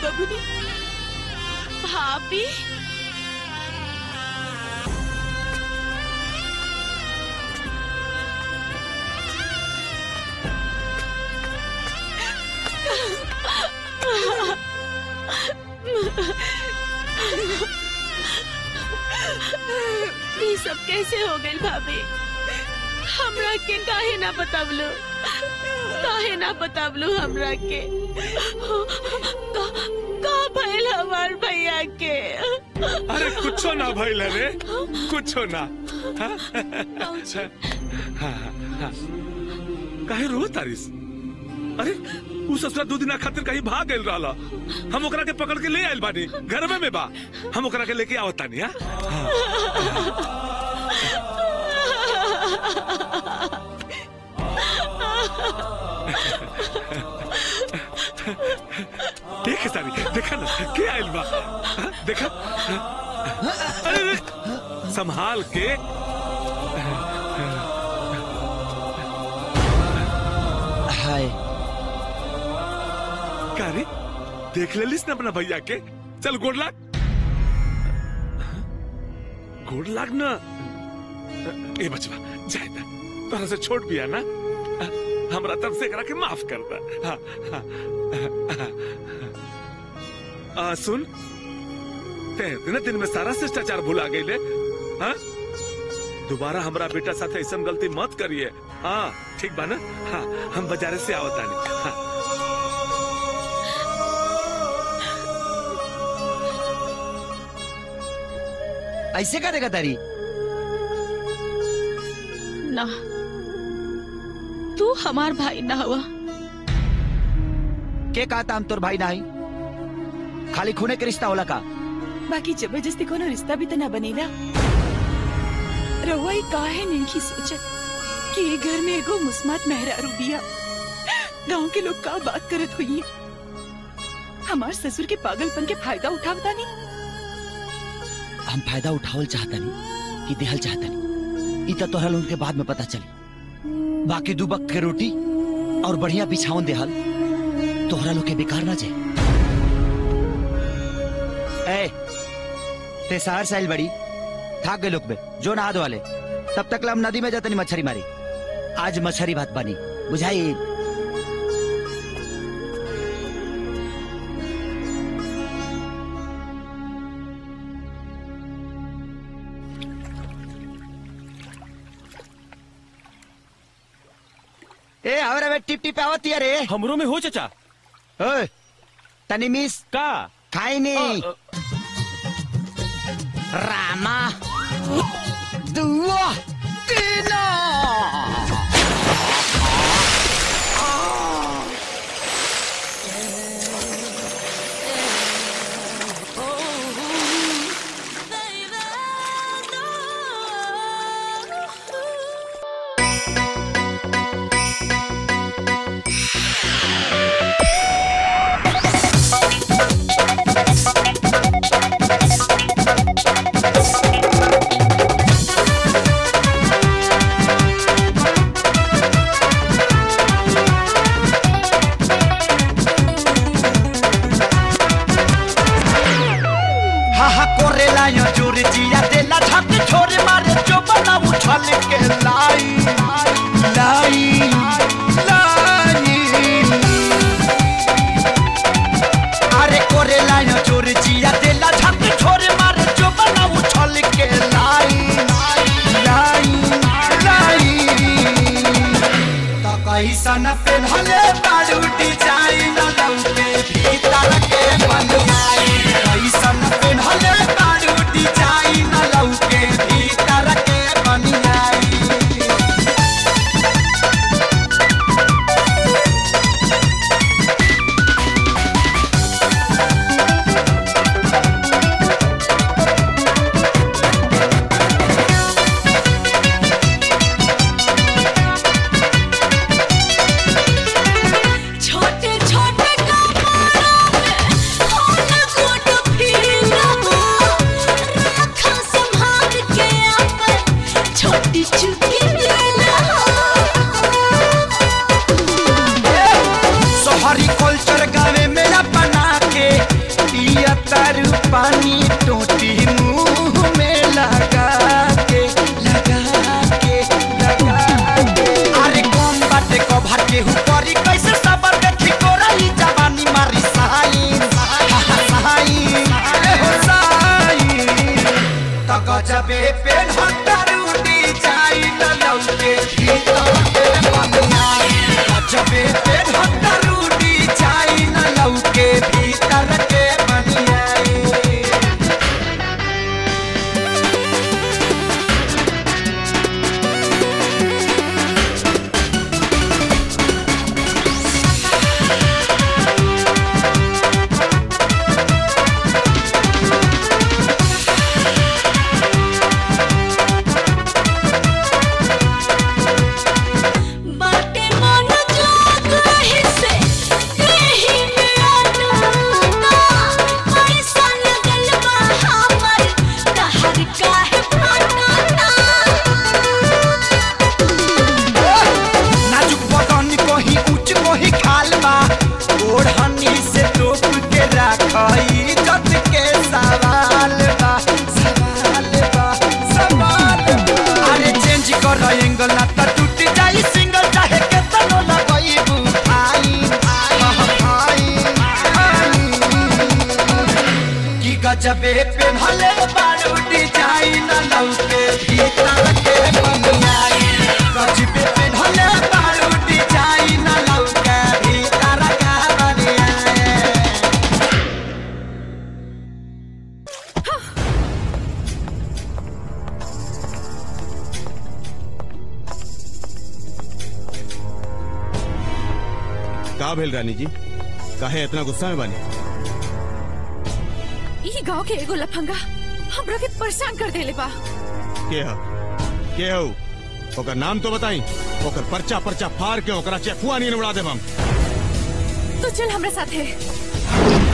बबुनी भाभी ये सब कैसे हो गई भाभी हमरा के काहे ना बतावलो काहे ना बतावलो हमरा के का, का भइल हमार भैया के अरे कुछो ना भइल रे कुछो ना हाँ? हाँ, हाँ। काहे रो तारिस अरे उ ससुरा दू दिना खातिर कहीं भाग गइल रहला हम ओकरा के पकड़ के ले आइल बानी घर में में बा हम ओकरा के लेके आवत तानी हां देख सारी देखा ना के आइल बा हाँ, देखा हाँ? अरे अरे, संभाल के हाय का रे देख लेलिस ना अपना भैया के चल गोड़ लाग गोड़ लाग ना ए बचवा जाए ना तोरा से छोट बिया ना हमरा तरफ से एकरा के माफ कर दा हाँ, हाँ, हाँ, आ, सुन ते इतने दिन में सारा शिष्टाचार भुला गई हाँ दोबारा हमरा बेटा साथे ऐसा गलती मत करिए हाँ ठीक बा ना हाँ हम बाजारे से आवतानी हाँ ऐसे का देगा तारी ना तू हमार भाई ना हुआ के कहा था हम तोर भाई नाही खाली खूने के रिश्ता होला का बाकी जबरदस्ती कोनो रिश्ता भी तो ना बनेला रहुआ ही काहे नहीं की सोचत कि ये घर में एगो मुस्मात मेहरारू बिया गांव के लोग का बात करत हुई हमार ससुर के पागलपन के फायदा उठावता नहीं हम फायदा उठावल चाहतनी कि देहल चाहतनी ई तो तोहरा लोगन के बाद में पता चली बाकी दू बक के रोटी और बढ़िया बिछावन देहल तोहरा लोग के बेकार ना जाए ए ते शहर साइल बड़ी थाक गए लोग बे जो नहा वाले तब तक ला हम नदी में जातनी मछली मारी आज मछली भात बनी बुझाई ए हमरा में टिप टिप आवत रे हमरो में हो चाचा ओए तनी मिस का खाई नहीं रामा दुआ तीना हा हा कोरेला यो जोर जिया देला झक छोरे मारे जो बना उछल के लाई लाई लाई अरे कोरेला यो जोर जिया देला झक छोरे मारे जो बना उछल के लाई लाई लाई तो कैसन पेन्हले बाड़ू डिजाइन लौके भीतर के बनवाई कैसन पेन्हले बाड़ू डिजाइन लौके भीतर के बनवाई छोटे छोटे कपड़ों में होना कोट फीला हो रखा संभाल के अपन छोटी चुकी लीला सोहरी कल्चर गावे में बना के का भेल रानी जी काहे इतना गुस्सा में बानी ई गांव के एगो लफंगा हमरा के परेशान कर देले बा के ह के हो ओकर नाम तो बताई ओकर पर्चा पर्चा फाड़ के ओकरा चेकुआ नहीं उड़ा देब हम तो चल हमरा साथे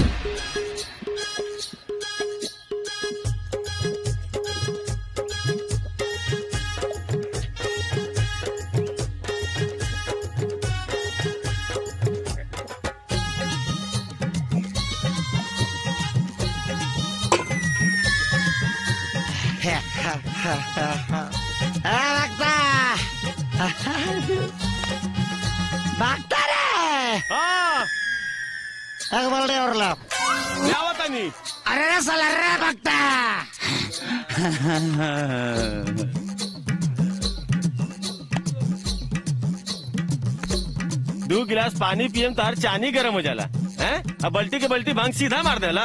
भागता रे एक बोल रे और लो क्या बतानी अरे रे साला रे भागता दो गिलास पानी पियम तार चानी गरम हो जाला हैं अब बल्टी के बल्टी भांग सीधा मार देला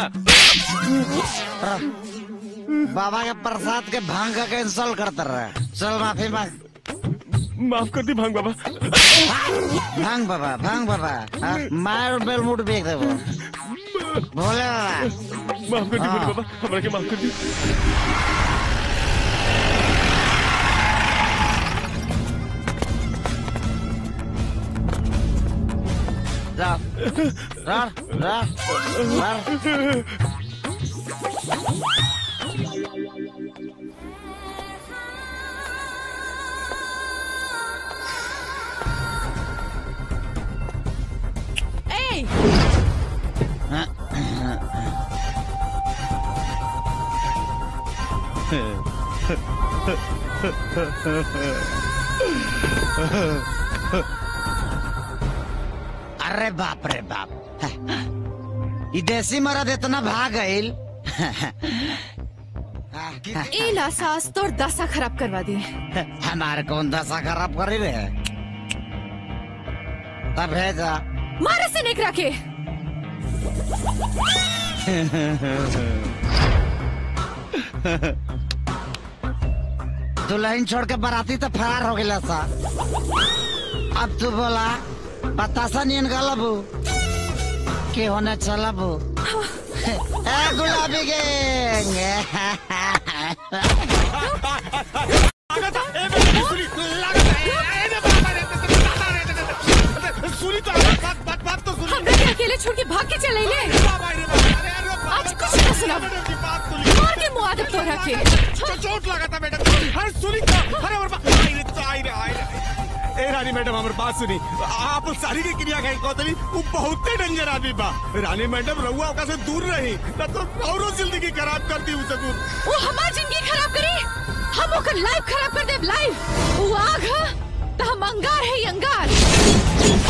बाबा के प्रसाद के भांग का कैंसल करता रहे चल माफी मांग माफ कर दी भांग बाबा भांग बाबा भांग बाबा हाँ, मार बेल मुट बेच दे वो भोले बाबा माफ कर दी हाँ। भोले बाबा हमरा के माफ कर दी जा जा जा जा ए अरे बाप रे बाप ई देसी मरद इतना भाग गईल ई ला सास तोर दशा खराब करवा दी हमारे कौन दशा खराब करी रे तब भेजा मारे से निकरा के दुल्हन छोड़ के बराती तो फरार हो गया सा अब तू बोला बतासा नियन गलबू के होने चलबू ए गुलाबी गैंग सुनी तो बात बात बात तो सुनी हमरा के अकेले छोड़ के भाग के चले ले आज कुछ न सुना मार के मुआ दे तोरा के चोट लगा था मैडम अरे सुनी तो अरे और बा- आई रे तो आई रे आई रे ए रानी मैडम हमारे बात सुनी आप उस सारी की क्रिया कही कौतली वो बहुत ही डेंजर आदमी बा रानी मैडम रहुआ ओका से दूर रही ना तो औरो जिंदगी खराब कर दी उसे वो हमार जिंदगी खराब करी हम ओकर लाइफ खराब कर देब लाइफ वो आग ह तो हम अंगार है अंगार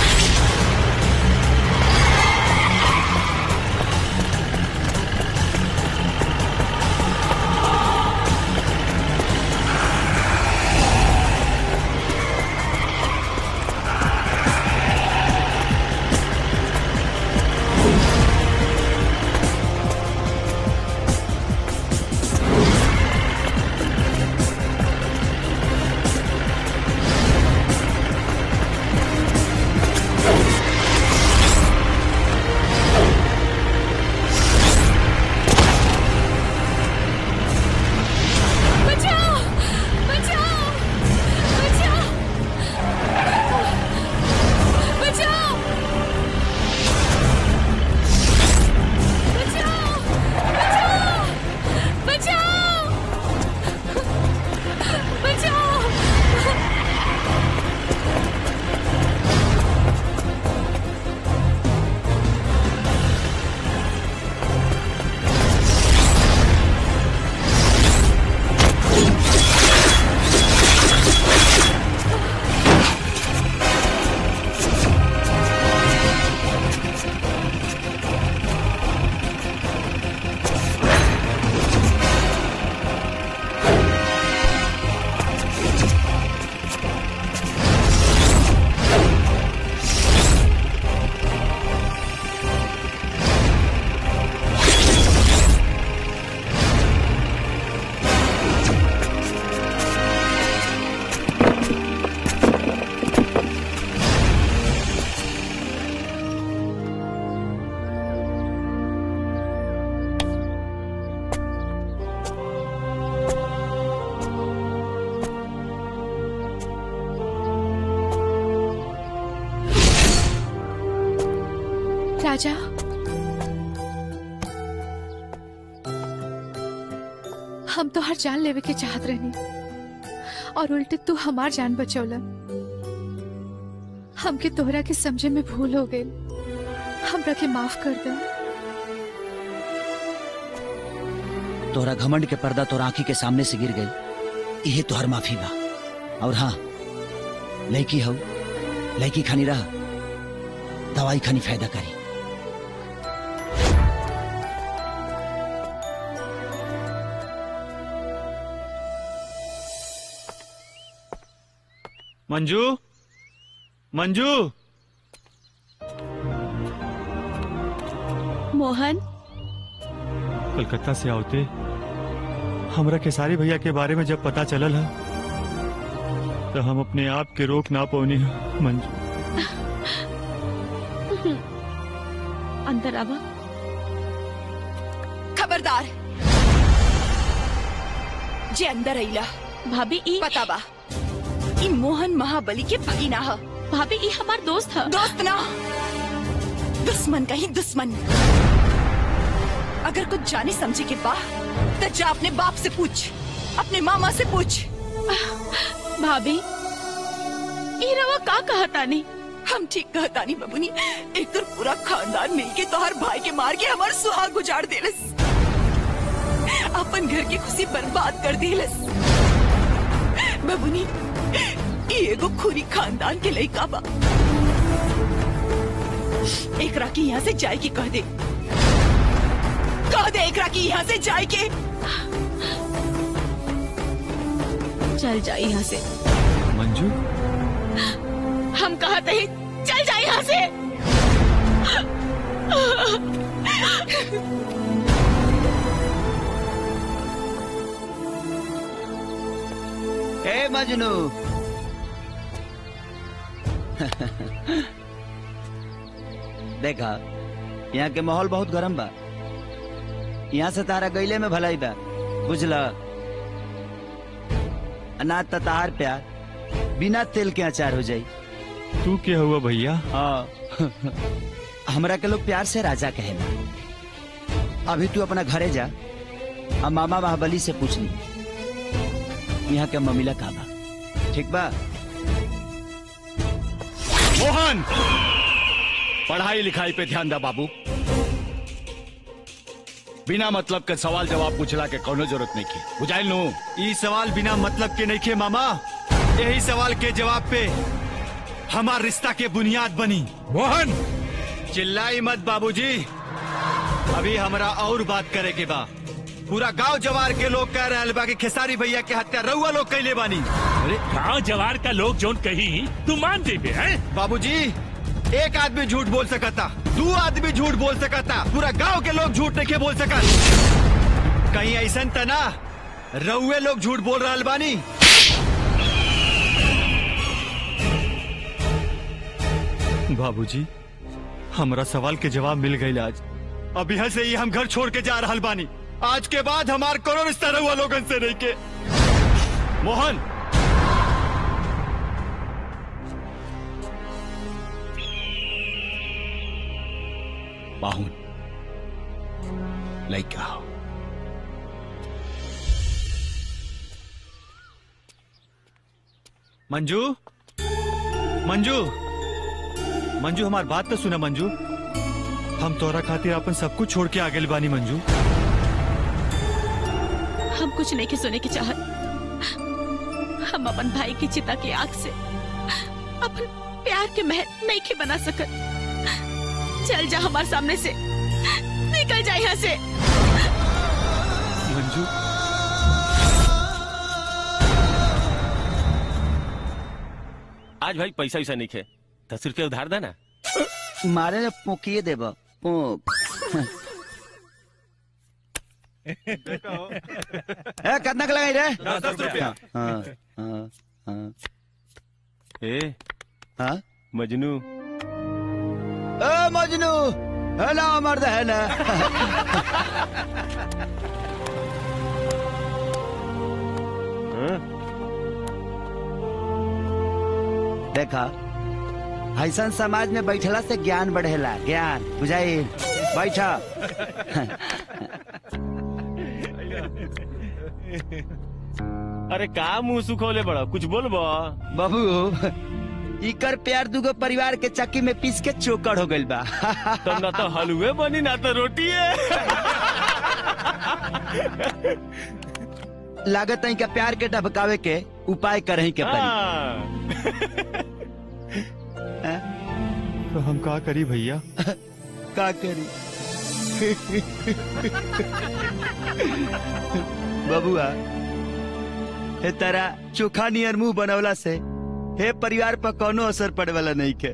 ए राजा हम तो हर जान लेवे के चाहत रहनी और उल्टे तू हमार जान बचौला हमके तोहरा के समझे में भूल हो गई हमरा के माफ कर दे तोहरा घमंड के पर्दा तोरा आंखी के सामने से गिर गई यही तोहर माफी बा और हाँ लड़की हो लड़की खानी रहा दवाई खानी फायदा करी मंजू मंजू मोहन कलकत्ता से आवते हमरा खेसारी भैया के बारे में जब पता चलल है तो हम अपने आप के रोक ना पौनी है मंजू अंदर आवा खबरदार जे अंदर अइला भाभी ई पता बा ई मोहन महाबली के भगीना ह भाभी ई हमार दोस्त ह दोस्त ना दुश्मन का ही दुश्मन अगर कुछ जाने समझे के बा तो जा अपने बाप से पूछ अपने मामा से पूछ भाभी ई रवा का कहतानी हम ठीक कहतानी बबुनी एक तो पूरा खानदान मिलके तोहर भाई के मार के हमार सुहाग गुजार देलस अपन घर की खुशी बर्बाद कर देलस बबुनी ई एगो खूनी खानदान के लइका बा एकरा की यहाँ से जाए की कह दे कह दे एकरा की यहाँ से जाए के चल जा यहाँ से मंजू हम कहते ही चल जा यहाँ से ए मजनू देखा यहाँ के माहौल बहुत गरम बा यहाँ से तारा गईले में भलाई बा बुझला अनाज त तार प्यार बिना तेल के अचार हो जाई तू क्या हुआ भैया हाँ हमरा के लोग प्यार से राजा कहेला अभी तू अपना घरे जा अब मामा महाबली से पूछ ली यहाँ के ममिला का बा ठीक बा मोहन पढ़ाई लिखाई पे ध्यान दा बाबू बिना मतलब के सवाल जवाब पूछला के कोनो जरूरत नहीं की बुझाइल नु ई सवाल बिना मतलब के नहीं के मामा यही सवाल के जवाब पे हमार रिश्ता के बुनियाद बनी मोहन चिल्लाई मत बाबूजी अभी हमरा और बात करे के बा पूरा गांव जवार के लोग कह रहे बा कि खेसारी भैया के हत्या रउआ लोग कैले बानी अरे गांव जवार का लोग जोन कही तू मान देबे हैं बाबूजी एक आदमी झूठ बोल सकता दो आदमी झूठ बोल सकता पूरा गांव के लोग झूठ नहीं बोल सकत कहीं ऐसा तना रउए लोग झूठ बोल रहा बानी बाबूजी हमरा सवाल के जवाब मिल गई आज अब यहाँ से ही हम घर छोड़ के जा रहा बानी आज के बाद हमार कोनो रिश्ता रहुआ लोगन से नहीं के मोहन बाहुन लइका हो मंजू मंजू मंजू हमार बात तो सुना मंजू हम तोरा खातिर अपन सब कुछ छोड़ के आ गए बानी मंजू हम कुछ नहीं के सुने की चाहत हम अपन भाई की चिता की आग से अपन प्यार के महल नहीं के बना सकत चल जा हमारे सामने से निकल जा यहाँ से मंजू आज भाई पैसा वैसा नहीं खे दस रुपया उधार देना मारे ने पोकिए देब पोक ए कितना के लगाई रे दस रुपया। हाँ हाँ हाँ ए हाँ मजनू ए मजनू है ना मर्द है ना देखा ऐसा समाज में बैठला से ज्ञान बढ़ेला ज्ञान बुझाई बैठ अरे का मुंह सुखोले बड़ा कुछ बोलबो बाबू इकर प्यार दुगो परिवार के चक्की में पीस के चोकर हो गइल बा तब ना तो हलवे बनी ना तो रोटी है लागत है का प्यार के ढबकावे के उपाय करही के पड़ी तो हम का करी भैया का करी बबुआ हे तारा चोखा नियर मुंह बनवला से हे परिवार पर कोनो असर पड़े वाला नहीं के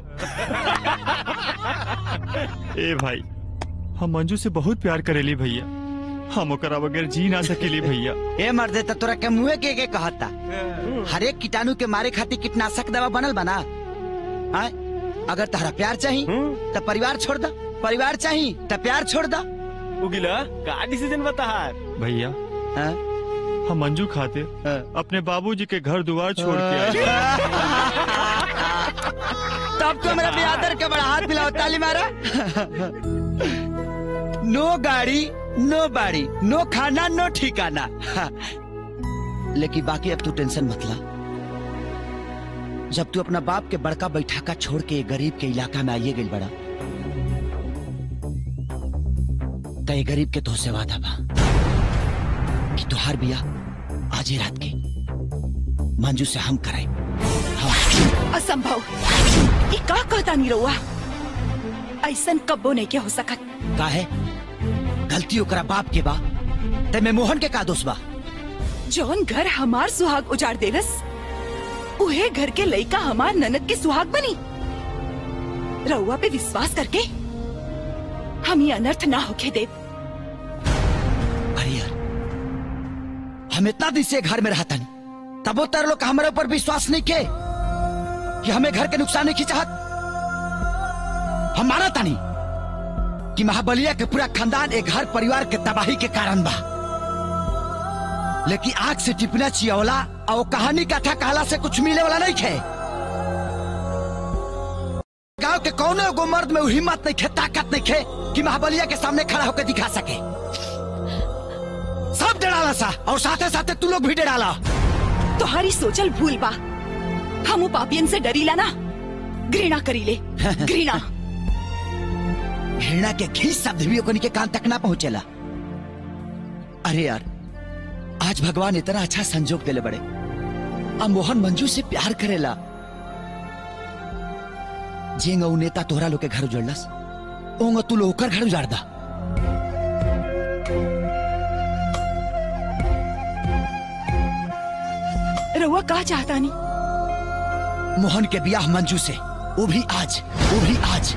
ए भाई हम मंजू से बहुत प्यार करेली भैया हम ओकरा बगैर जी ना सकेली भैया ए मर्दे त तोरा के मुंहे के के कहता हर एक कीटाणु के मारे खातिर कीटनाशक दवा बनल बना आय अगर तहरा प्यार चाही तो परिवार छोड़ दा परिवार चाही तो प्यार छोड़ दा उगिला का डिसीजन बता भैया हम मंजू खाते अपने बाबूजी के घर द्वार छोड़ के आए तब तो मेरा बेआदर के बड़ा हाथ मिलाओ ताली मारा नो गाड़ी नो बाड़ी नो खाना नो ठिकाना लेकिन बाकी अब तू टेंशन मत ला जब तू अपना बाप के बड़का बैठाका छोड़ के गरीब के इलाका में आइए गई बड़ा तो ये गरीब के तोहसे वादा बा कि तुहार बिया आज ही रात के मंजू से हम कराए असंभव ये का कहता नहीं रहुआ ऐसन कब्बो नहीं के हो सकत का है गलती ओकरा बाप के बा ते में मोहन के का दोष बा जौन घर हमार सुहाग उजाड़ देलस उहे घर के लइका हमार ननद के सुहाग बनी रउआ पे विश्वास करके हम ये अनर्थ ना होके देव अरे यार हम इतना दिन से घर में रहता नहीं तबो तर लोग हमारे ऊपर विश्वास नहीं के कि हमें घर के नुकसान नहीं चाहत हम माना तानी कि महाबलिया के पूरा खानदान एक घर परिवार के तबाही के कारण बा लेकिन आग से टिपना चियवला और कहानी कथा कहला से कुछ मिले वाला नहीं खे गांव के कौनो एगो मर्द में वो हिम्मत नहीं खे ताकत नहीं खे कि महाबलिया के सामने खड़ा होकर दिखा सके सब डराला सा और साथे साथे तू लोग भी डराला तुम्हारी सोचल भूल बा हम उ पापियन से डरीला ना घृणा करीले घृणा घृणा के घी शब्द भी ओकनी के कान तक ना पहुंचेला अरे यार आज भगवान इतना अच्छा संजोग देले बड़े अब मोहन मंजू से प्यार करेला जेंग ऊ नेता तोहरा लोग के घर उजड़लस ओंग तू लोग ओकर घर उजाड़ दा रउआ का चाहता नहीं मोहन के ब्याह मंजू से वो भी आज वो भी आज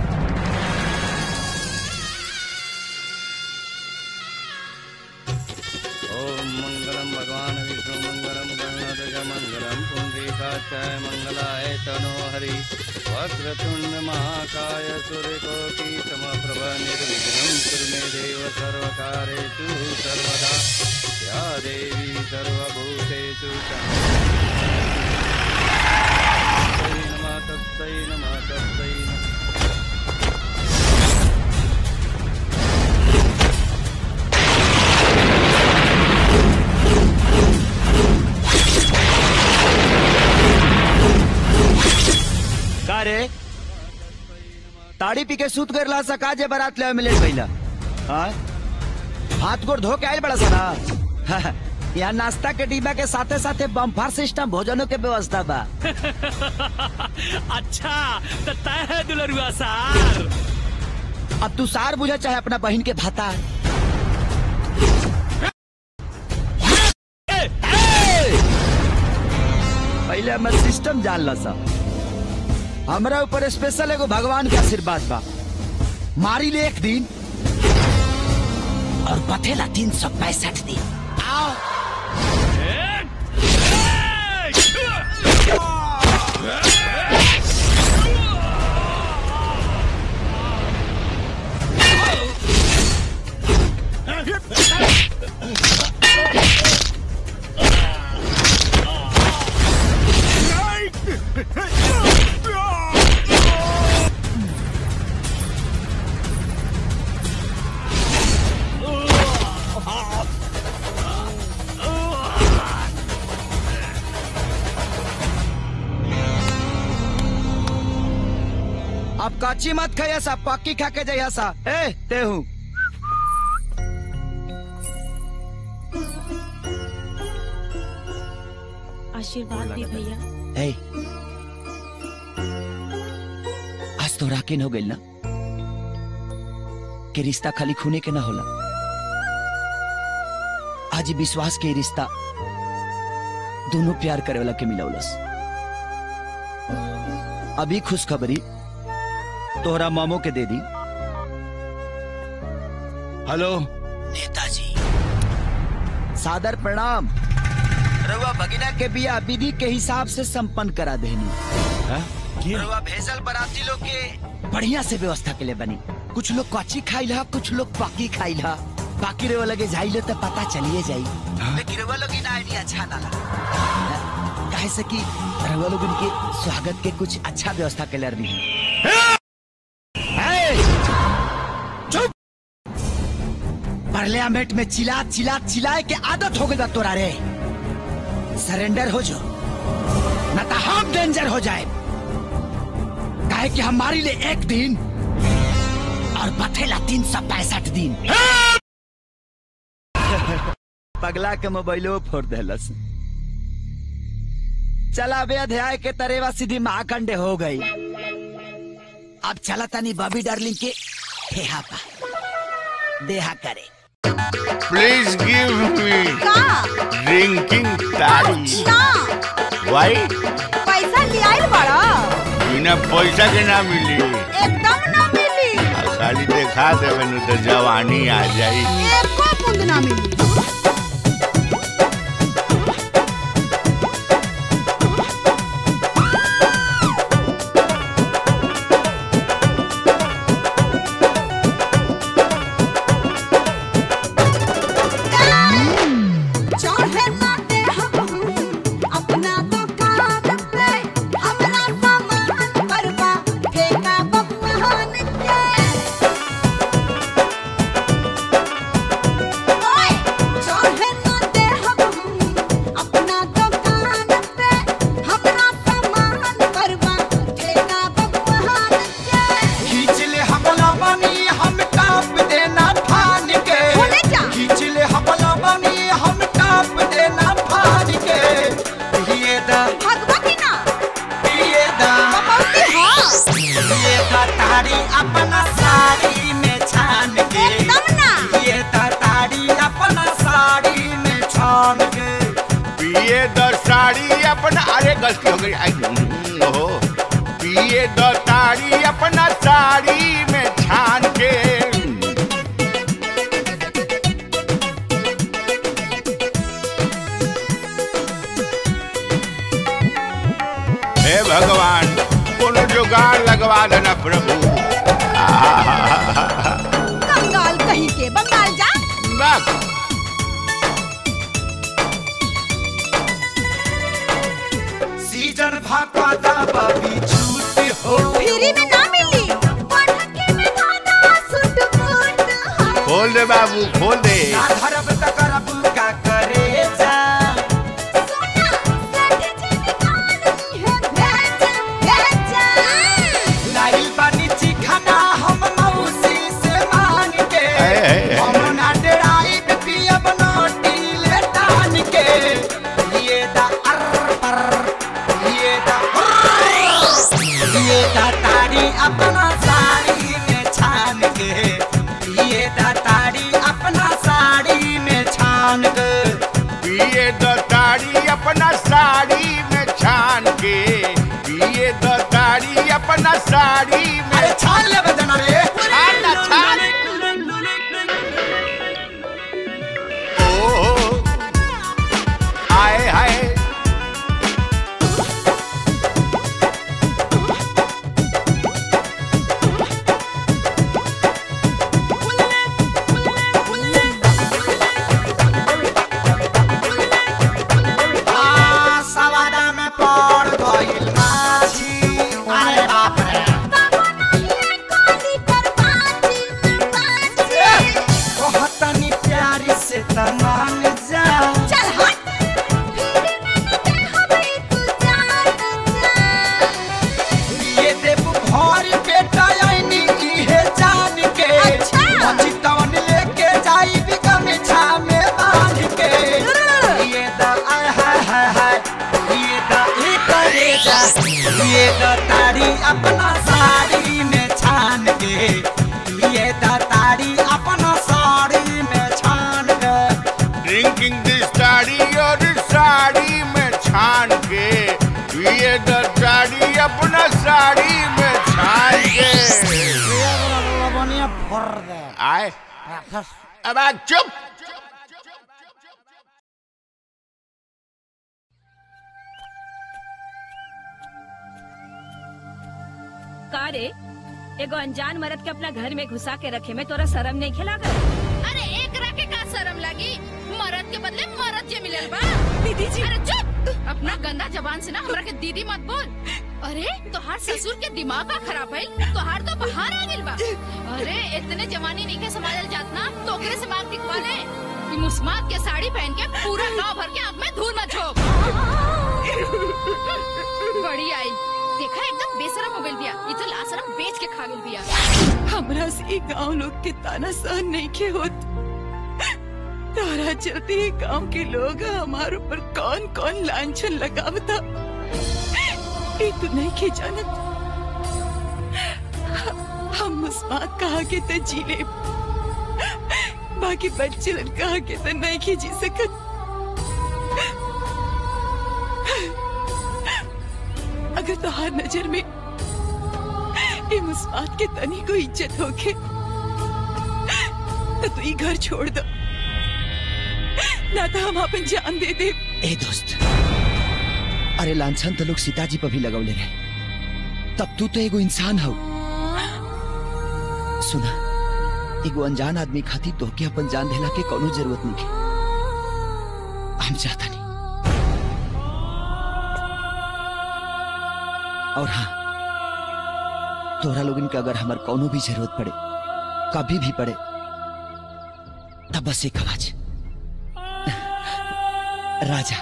ओम मंगलम भगवान विष्णु मंगलम गणनाथ मंगलम पुंडरीकाक्षाय मंगलाय तनो हरि वक्रतुंड महाकाय सूर्यकोटि समप्रभ निर्विघ्नं कुरु मे देव सर्वकारेषु सर्वदा या देवी सर्वभूतेषु तस्मै नमः तस्मै नमः तस्मै नमः का रे ताड़ी पी के सूत कर ला सका जे बारात ले मिले भइला हाँ हाथ गोड़ धो के आयल बड़ा सारा यहाँ नाश्ता के डिब्बा के साथे साथे बम्फार सिस्टम भोजनों के व्यवस्था बा अच्छा तो तय है दुलरुआ सार अब तू सार बुझा चाहे अपना बहन के भाता पहले हमें सिस्टम जान ला सा हमरा ऊपर स्पेशल एगो भगवान के आशीर्वाद बा मारी ले एक दिन और बथेला तीन सौ पैंसठ दिन आओ Hey! अब काची मत खाइया सा पक्की खा के जाइया सा ए ते हूँ आशीर्वाद दी भैया ए आज तो राकिन हो गई ना कि रिश्ता खाली खूने के ना होला आज ई विश्वास के रिश्ता दोनों प्यार करे वाला के मिलौलस अभी खुशखबरी तोहरा मामो के दे दी हेलो नेताजी सादर प्रणाम रउआ भगिना के बिया विधि के हिसाब से संपन्न करा देनी रउआ भेजल बराती लोग के बढ़िया से व्यवस्था के लिए बनी कुछ लोग कच्ची खाइल हा कुछ लोग पाकी खाइल हा बाकी रउआ लगे जाइले तो पता चलिए जाई लेकिन रउआ लोग इन आइडिया अच्छा ना लगा काहे से कि रउआ लोग उनके स्वागत के कुछ अच्छा व्यवस्था के लिए रही चुप पार्लियामेंट में चिल्ला चिल्ला चिल्लाए के आदत हो गई बा तोरा रे सरेंडर हो जो न तो हम डेंजर हो जाए काहे कि हमारे लिए एक दिन और बथेला तीन सौ पैंसठ दिन पगला के मोबाइलो फोड़ देलस चला बे अध्याय के तरेवा सीधी महाखंडे हो गई अब चला तनी बबी डार्लिंग के ठेहा पा देहा करे Please give me drinking तारी Why? पैसा लियाइल बड़ा बिना पैसा के ना मिली एकदम ना मिली आ, खाली देखा देवे नु तो जवानी आ जाई एको बूंद ना मिली चाहे ना दे हम अपना दुकान पे अपना सामान परवा फेंका बबुआन के ओए चाहे ना दे हम अपना दुकान पे अपना सामान परवा फेंका बबुआन के खींच ले हमला बनी हम टाप देना फान के खींच ले हमला बनी हम टाप देना फान के ये दा भगवती ना ये दा ये दा तारी अपना साड़ी में छान के ये दा तारी अपना साड़ी में छान के पिए द साड़ी अपना अरे गलती हो गई आई हम्म, ओहो पिए द ताड़ी अपना साड़ी में छान के हे भगवान कोनो जुगाड़ लगवा देना प्रभु आहा, कंगाल कहीं के बंगाल जा बस सीजन भापा दा बबी छूट हो फ्री में ना मिली पटाखे में दादा सुट फुट खोल दे बाबू खोल दे ना धरब त करब का करे जा लाइल बानी चिखाना हम मौसी से मांग के हम ना डराई पियब नोटी ले टान के ये दा अर पर ये दा ये दा तारी अपना साड़ी में छान के ये दा तारी अपना साड़ी में छान के पिए द ताड़ी अपना साड़ी में छान के पिए द ताड़ी अपना साड़ी में अरे छान ले बजना रे छान ना छान ओ आए हाय आ, सवादा में पड़ गइल माछी अरे बाप रे राजा ये तो तारी अपना साड़ी में छान के ये तो तारी अपना साड़ी में छान के ड्रिंकिंग दिस साड़ी और साड़ी में छान के ये द साड़ी अपना साड़ी में छान के लवनिया भर दे आए अब आ चुप का रे एगो अनजान मर्द के अपना घर में घुसा के रखे में तोरा शर्म नहीं खेला कर अरे एक रखे का शर्म लगी मरद के बदले मरद जे मिलल बा दीदी जी अरे चुप अपना गंदा जबान से ना हमरा के दीदी मत बोल अरे तोहार ससुर के दिमाग का खराब है तोहार तो बाहर आ गेल बा अरे इतने जवानी नहीं के संभालल जात ना तो ओकरे से मांग टिकवा ले ई मुस्मात के साड़ी पहन के पूरा गांव भर के आंख में धूल मत झोंक बड़ी आई देखा एकदम बेशरम हो गइल बिया ई तो लाशरम बेच के खा गेल बिया हमरा से गांव लोग के ताना सहन नहीं के होत तारा चलते ही गांव के लोग हमारे ऊपर कौन कौन लांछन लगावता ये तो नहीं के जानत हम मुस्मात कहा के तो जी ले बाकी बच्चे कहा के तो नहीं के जी सकत अगर तोहार नजर में ये मुस्मात के तनी को इज्जत होके तो तू ये घर छोड़ दो ना तो हम अपन जान दे दे ए दोस्त अरे लांछन तो लोग सीताजी पर भी लगौले रहे तब तू तो एगो इंसान हो सुना एगो अनजान आदमी खातिर तोहके अपन जान देला के कोनो जरूरत नहीं है हम चाहता नहीं और हाँ तोरा लोगन के अगर हमार कोनो भी जरूरत पड़े कभी भी पड़े तब बस एक आवाज राजा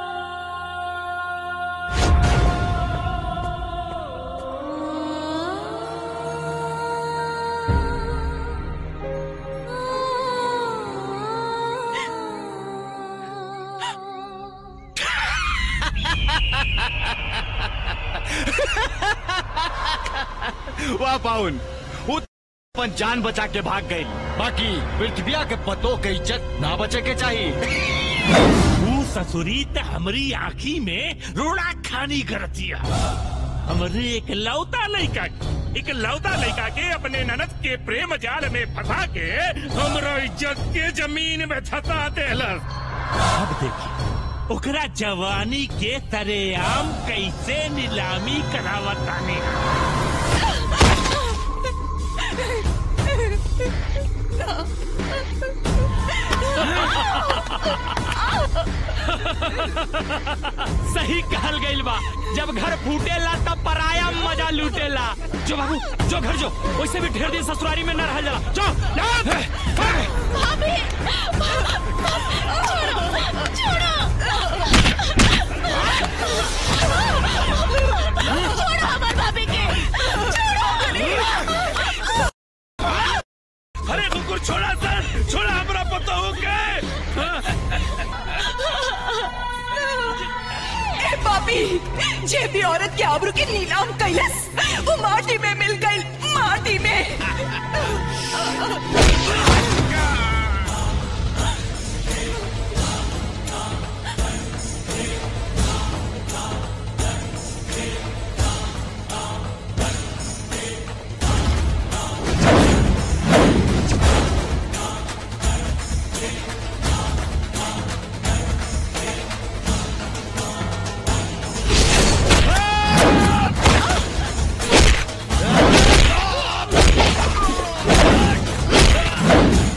वाह पाउन वो अपन जान बचा के भाग गई बाकी पृथ्विया के पतों के इज्जत ना बचे के चाहिए तू ससुरी त हमरी आँखी में रोड़ा खानी करतिया हमरे एक लौता लड़का एक लौता लड़का के अपने ननद के प्रेम जाल में फंसा के हमरो इज्जत के जमीन में धसा देलस अब देखी ओकरा जवानी के तरेआम कैसे नीलामी करावतानी सही कहल गइल बा जब घर फूटेला तब पराया मजा लूटेला जो बाबू जो घर जो वैसे भी ढेर दिन ससुरारी में न रह जाला जो भाभी छोड़ो छोड़ो छोड़ो हमार भाभी के अरे कुकुर छोड़ा सर छोड़ा हमरा पता हो गए ए पापी जे भी औरत के आबरू के नीलाम कैलस वो माटी में मिल गई माटी में Ah!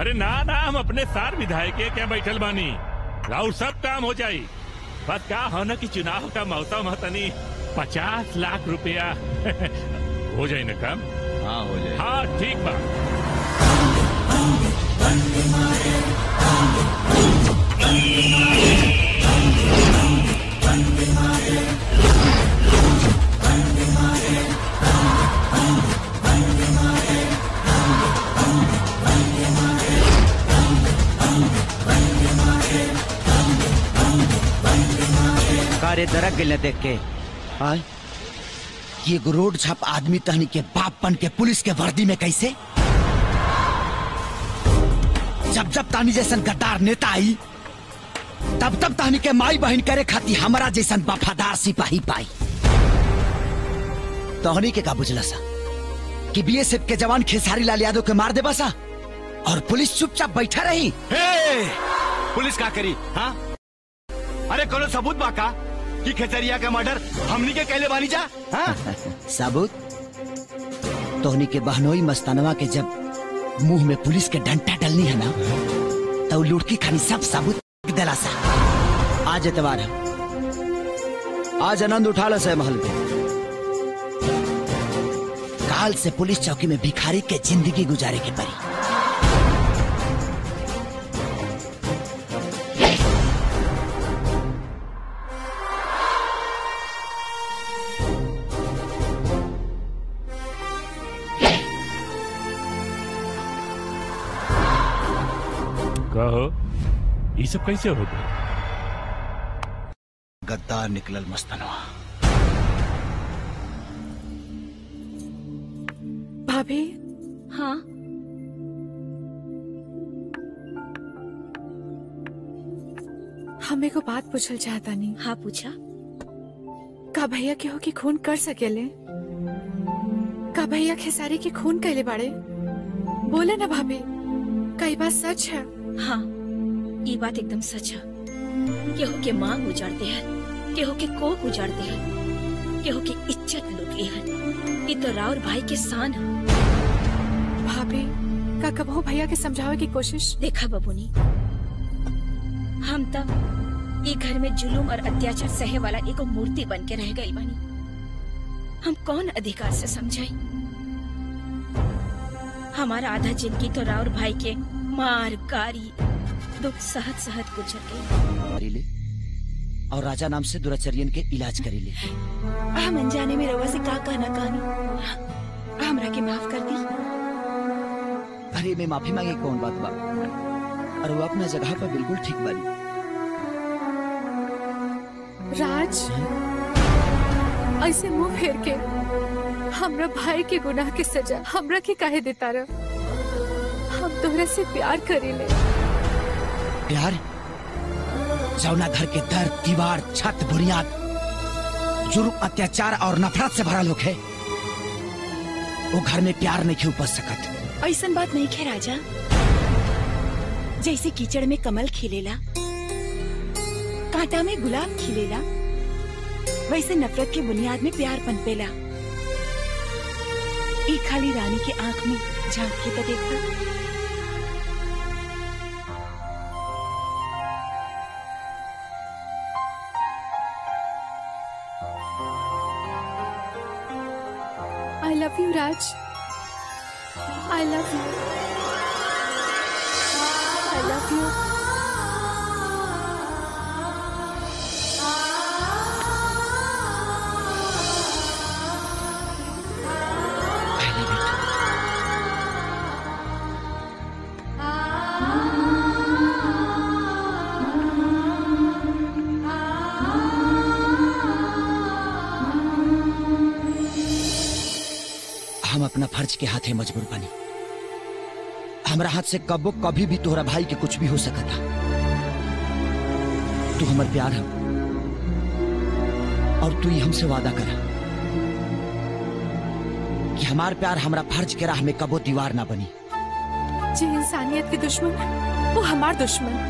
अरे ना ना हम अपने सार विधायक के क्या बैठल बानी राउर सब काम हो जाई बस का हो न कि चुनाव का मौसम है तनी पचास लाख रुपया हो जाए ना काम हाँ हो जाए हाँ ठीक बा कारे दरक गइल देख के आय ये एगो रोड छाप आदमी तहनी के बाप बन के पुलिस के वर्दी में कैसे जब जब तानी जैसन गद्दार नेता आई तब तब तानी के माई बहन करे खाती हमारा जैसन वफादार सिपाही पाई तहनी के का बुझला सा कि बीएसएफ के जवान खेसारी लाल यादव के मार दे बसा और पुलिस चुपचाप बैठा रही हे! पुलिस का करी हाँ अरे कोनो सबूत बा का कि खेतरिया का मर्डर हमनी के कैले बानी जा हाँ? सबूत तोहनी के बहनोई मस्तानवा के जब मुंह में पुलिस के डंटा डलनी है ना तो लुड़की खानी सब सबूत दिला सा आज एतवार है आज आनंद उठा लो से महल के काल से पुलिस चौकी में भिखारी के जिंदगी गुजारे के परी कहो ये सब कैसे हो गए गद्दार निकलल मस्तानवा भाभी हाँ हमें को बात पूछल चाहता नहीं हाँ पूछा का भैया केहू की खून कर सकेले का भैया खेसारी की खून कैले बाड़े बोले ना भाभी कई बात सच है हाँ ये बात एकदम सच है केहू के मांग उजाड़ते हैं केहू के कोख उजाड़ते हैं केहू की इज्जत लुटे हैं ये तो राउर भाई के शान है भाभी का कबहू भैया के समझावे की कोशिश देखा बबुनी हम तब ये घर में जुलूम और अत्याचार सहे वाला एगो मूर्ति बन के रह गई बानी हम कौन अधिकार से समझाई हमारा आधा जिंदगी तो राउर भाई के मार गारी दुख सहत सहत गुजर गई करी ले और राजा नाम से दुराचर्यन के इलाज करी ले हम अनजाने में रवा से का कहना कहानी हमरा के माफ कर दी अरे मैं माफी मांगे कौन बात बा और वो अपना जगह पर बिल्कुल ठीक बानी राज ऐसे मुंह फेर के हमरा भाई के गुनाह के सजा हमरा के काहे देता रह हम तोहरा से प्यार करीले प्यार जौना घर के दर दीवार छत बुनियाद जुर्म अत्याचार और नफरत से भरा लोग है वो घर में प्यार नहीं उपज सकत ऐसन बात नहीं खे राजा जैसे कीचड़ में कमल खिलेला कांटा में गुलाब खिलेला वैसे नफरत के बुनियाद में प्यार पनपेला एक खाली रानी के आंख में झांक के तो देखा I love you Raj I love you I love you हम अपना फर्ज के हाथे मजबूर बनी हमरा हाथ से कबो कभी भी तोहरा भाई के कुछ भी हो सकता तू हमर प्यार है और तू ही हमसे वादा करा कि हमार प्यार हमरा फर्ज के राह में कबो दीवार ना बनी जे इंसानियत के दुश्मन वो हमार दुश्मन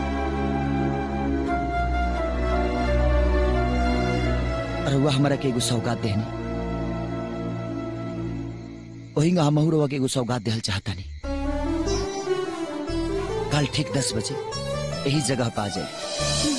रउआ हमरा के एगो सौगात देहनी वही हमहू रउआ के एगो सौगात देहल चाहता नहीं कल ठीक दस बजे यही जगह पा जाए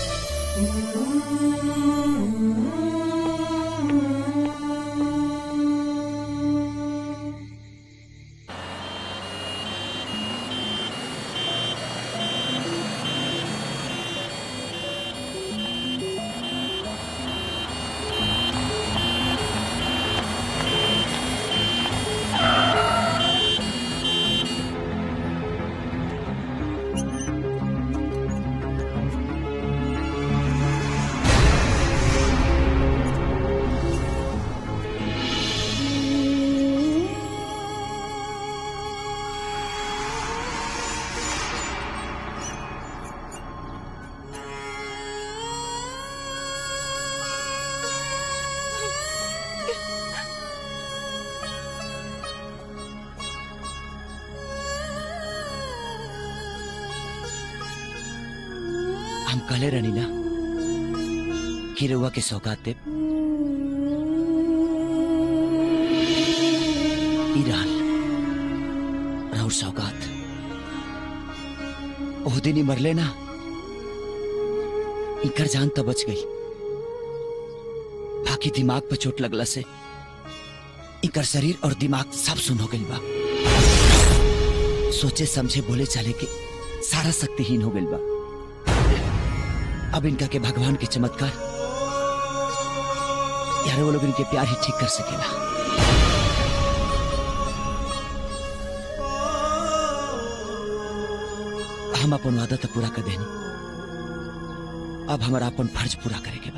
हम कहले रहनी ना कि रउआ के सौगात देव ई रहल राउर सौगात ओह दिन ही मरले ना इकर जान तो बच गई बाकी दिमाग पर चोट लगला से इकर शरीर और दिमाग सब सुन हो गई बा सोचे समझे बोले चाले के सारा शक्तिहीन हो गई बा अब इनका के भगवान के चमत्कार यार वो लोग इनके प्यार ही ठीक कर सकेला हम अपन वादा तो पूरा कर देनी अब हमारा अपन फर्ज पूरा करे के बा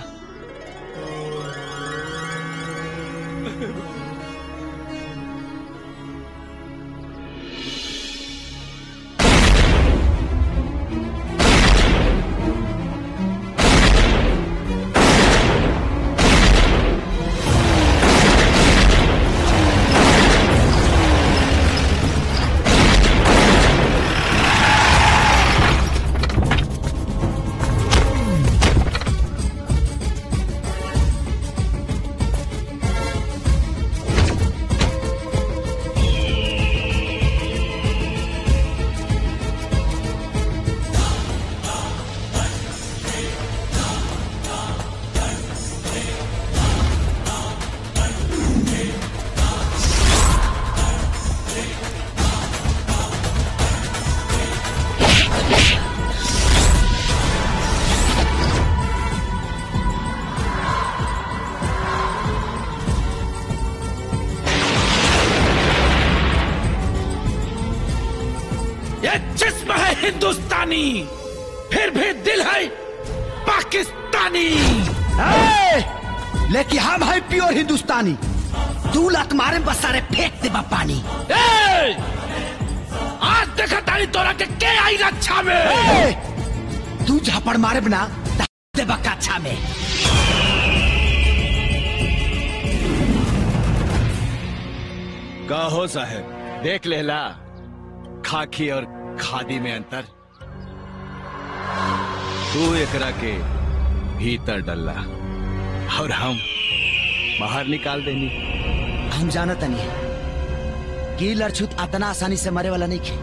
ये जिस्म है हिंदुस्तानी फिर भी दिल है पाकिस्तानी लेकिन हम है प्योर हिंदुस्तानी तू लत मारे बस सारे फेंक दे पानी ए! आज देखा तारी तोरा के के आई रक्षा में तू झापड़ मारे बना दे बकाछा में का हो साहब देख लेला खाकी और खादी में अंतर तू एकरा के भीतर डल्ला और हम बाहर निकाल देनी हम जानत नहीं कि लड़छुत अतना आसानी से मरे वाला नहीं खे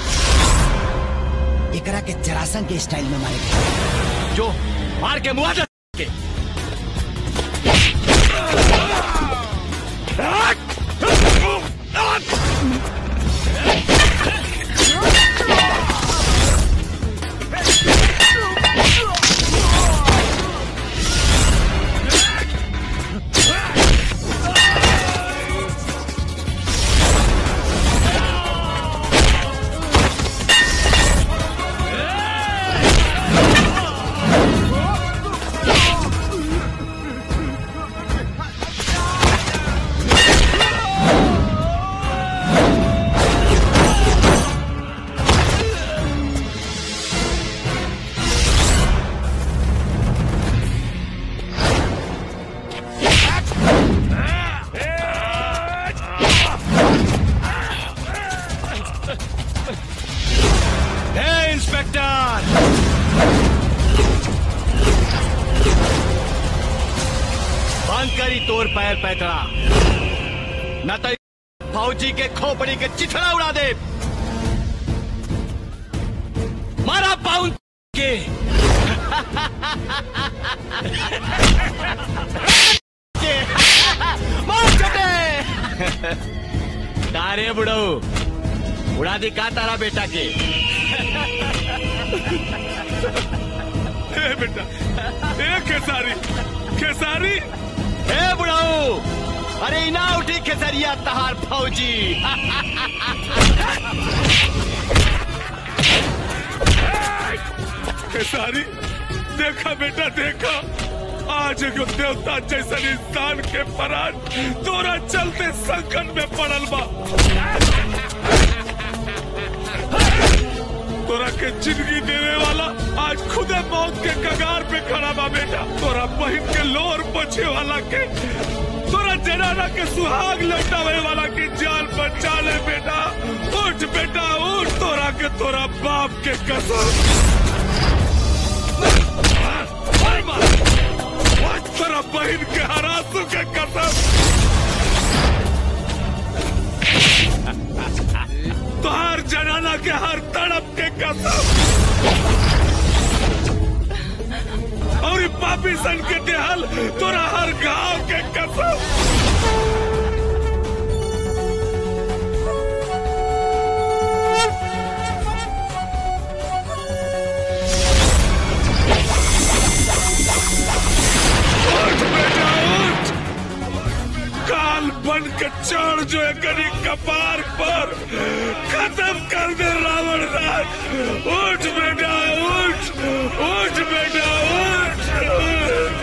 एकरा के जरासन के स्टाइल में मारे गए जो मार के मुआवजा के हे इंस्पेक्टर बंद करी तोर पैर पैतरा न तो फौजी के खोपड़ी के चिथड़ा उड़ा दे मारा पाउन के मार चटे का रे बुढ़ऊ उड़ा दी का तारा बेटा के ए बेटा ए खेसारी खेसारी ए बुढ़ऊ अरे इना उठी खेसरिया तहार फौजी खेसारी देखा बेटा देखा आज एगो देवता जैसन इंसान के परान तोरा चलते संकट में पड़ल बा तोरा के जिंदगी देने वाला आज खुदे मौत के कगार पे खड़ा बा बेटा तोरा बहन के लोर बचे वाला के तोरा जनाना के सुहाग लौटावे वाला के जान बचा ले बेटा उठ बेटा उठ तोरा के तोरा बाप के कसम तेरा बहन के हरासू के कसम तोहार जनाना के हर तड़प के कसम और ई पापी सन के देहल तोरा हर गांव के कसम उठ बेटा उठ काल बन के चढ़ जो एकरी कपार पर खत्म कर दे रावण राज उठ बेटा उठ उठ बेटा उठ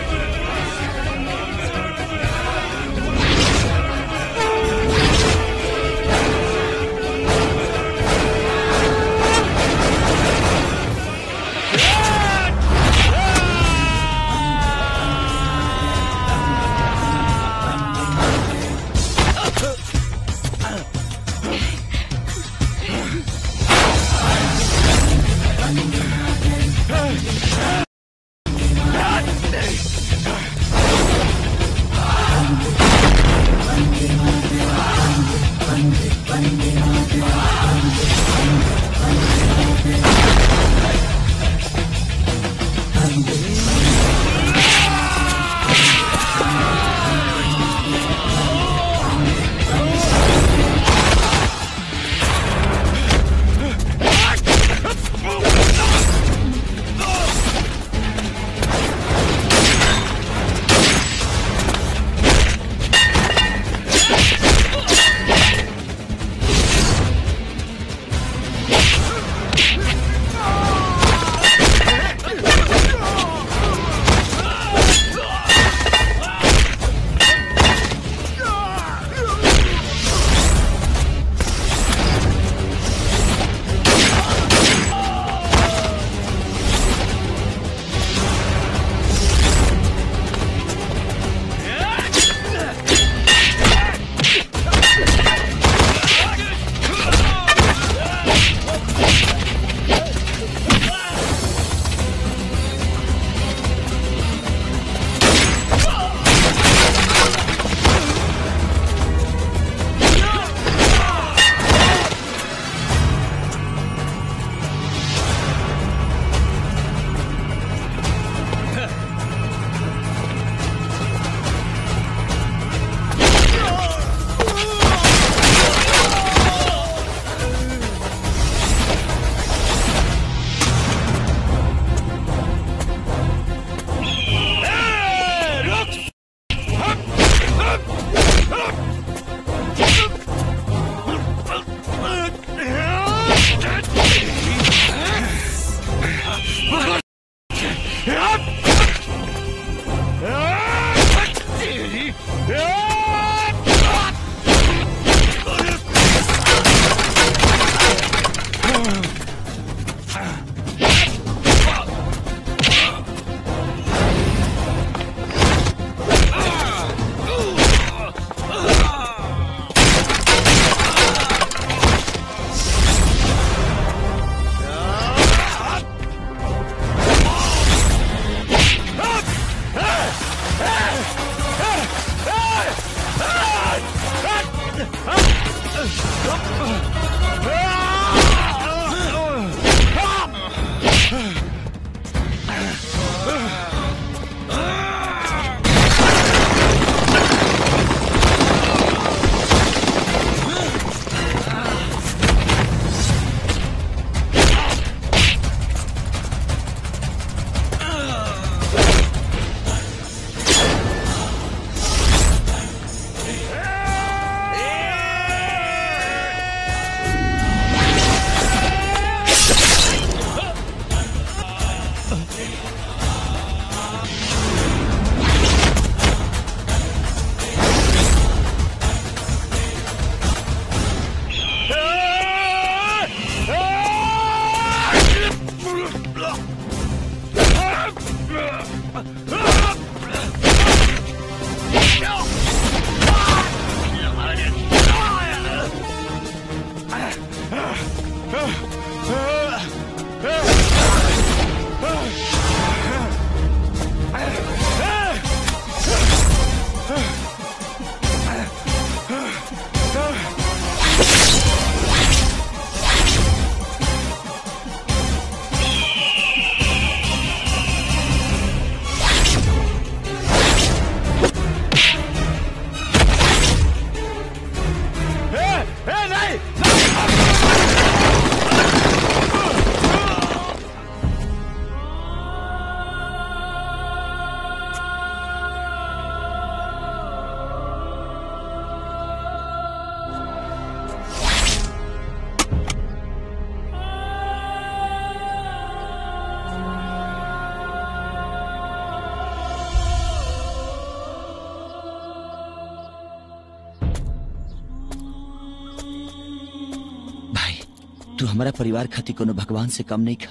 तू हमारा परिवार खातिर कोनो भगवान से कम नहीं खा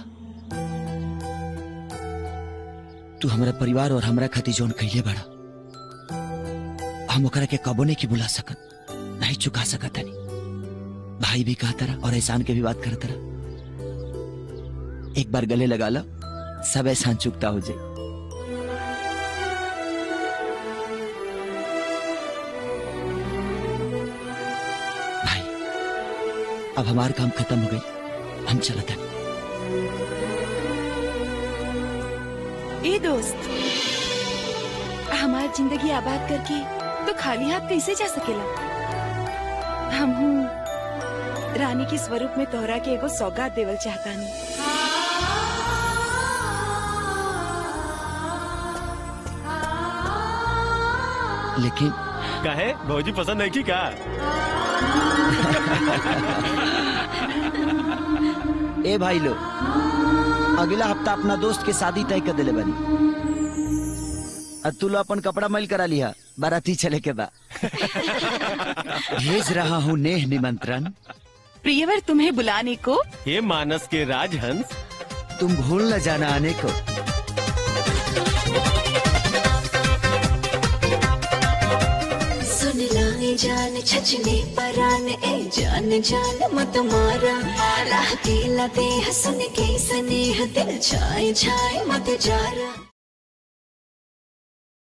तू हमारा परिवार और हमरा खातिर जौन कहिले बड़ा हम ओकरा के कबो नहीं की बुला सकत नहीं चुका सकत हनी भाई भी कहा तरह और एहसान के भी बात कर तरह एक बार गले लगा लो सब एहसान चुकता हो जाए भाई अब हमार काम खत्म हो गई हम चलत हनी ए दोस्त हमार जिंदगी आबाद करके तो खाली हाथ कैसे जा सकेला हम रानी के स्वरूप में तोहरा के एगो सौगात देवल चाहतानी लेकिन काहे भौजी पसंद है की का ए भाई लो अगला हफ्ता अपना दोस्त के शादी तय कर दिले बनी और तू लो अपन कपड़ा मैल करा लिया बाराती चले के बा भेज रहा हूँ नेह निमंत्रण प्रियवर तुम्हें बुलाने को ये मानस के राजहंस तुम भूल न जाना आने को सुन लाए जान छचने परान ए जान जान मत मारा राह दिला दे सुन के स्नेह दिल छाए छाए मत जारा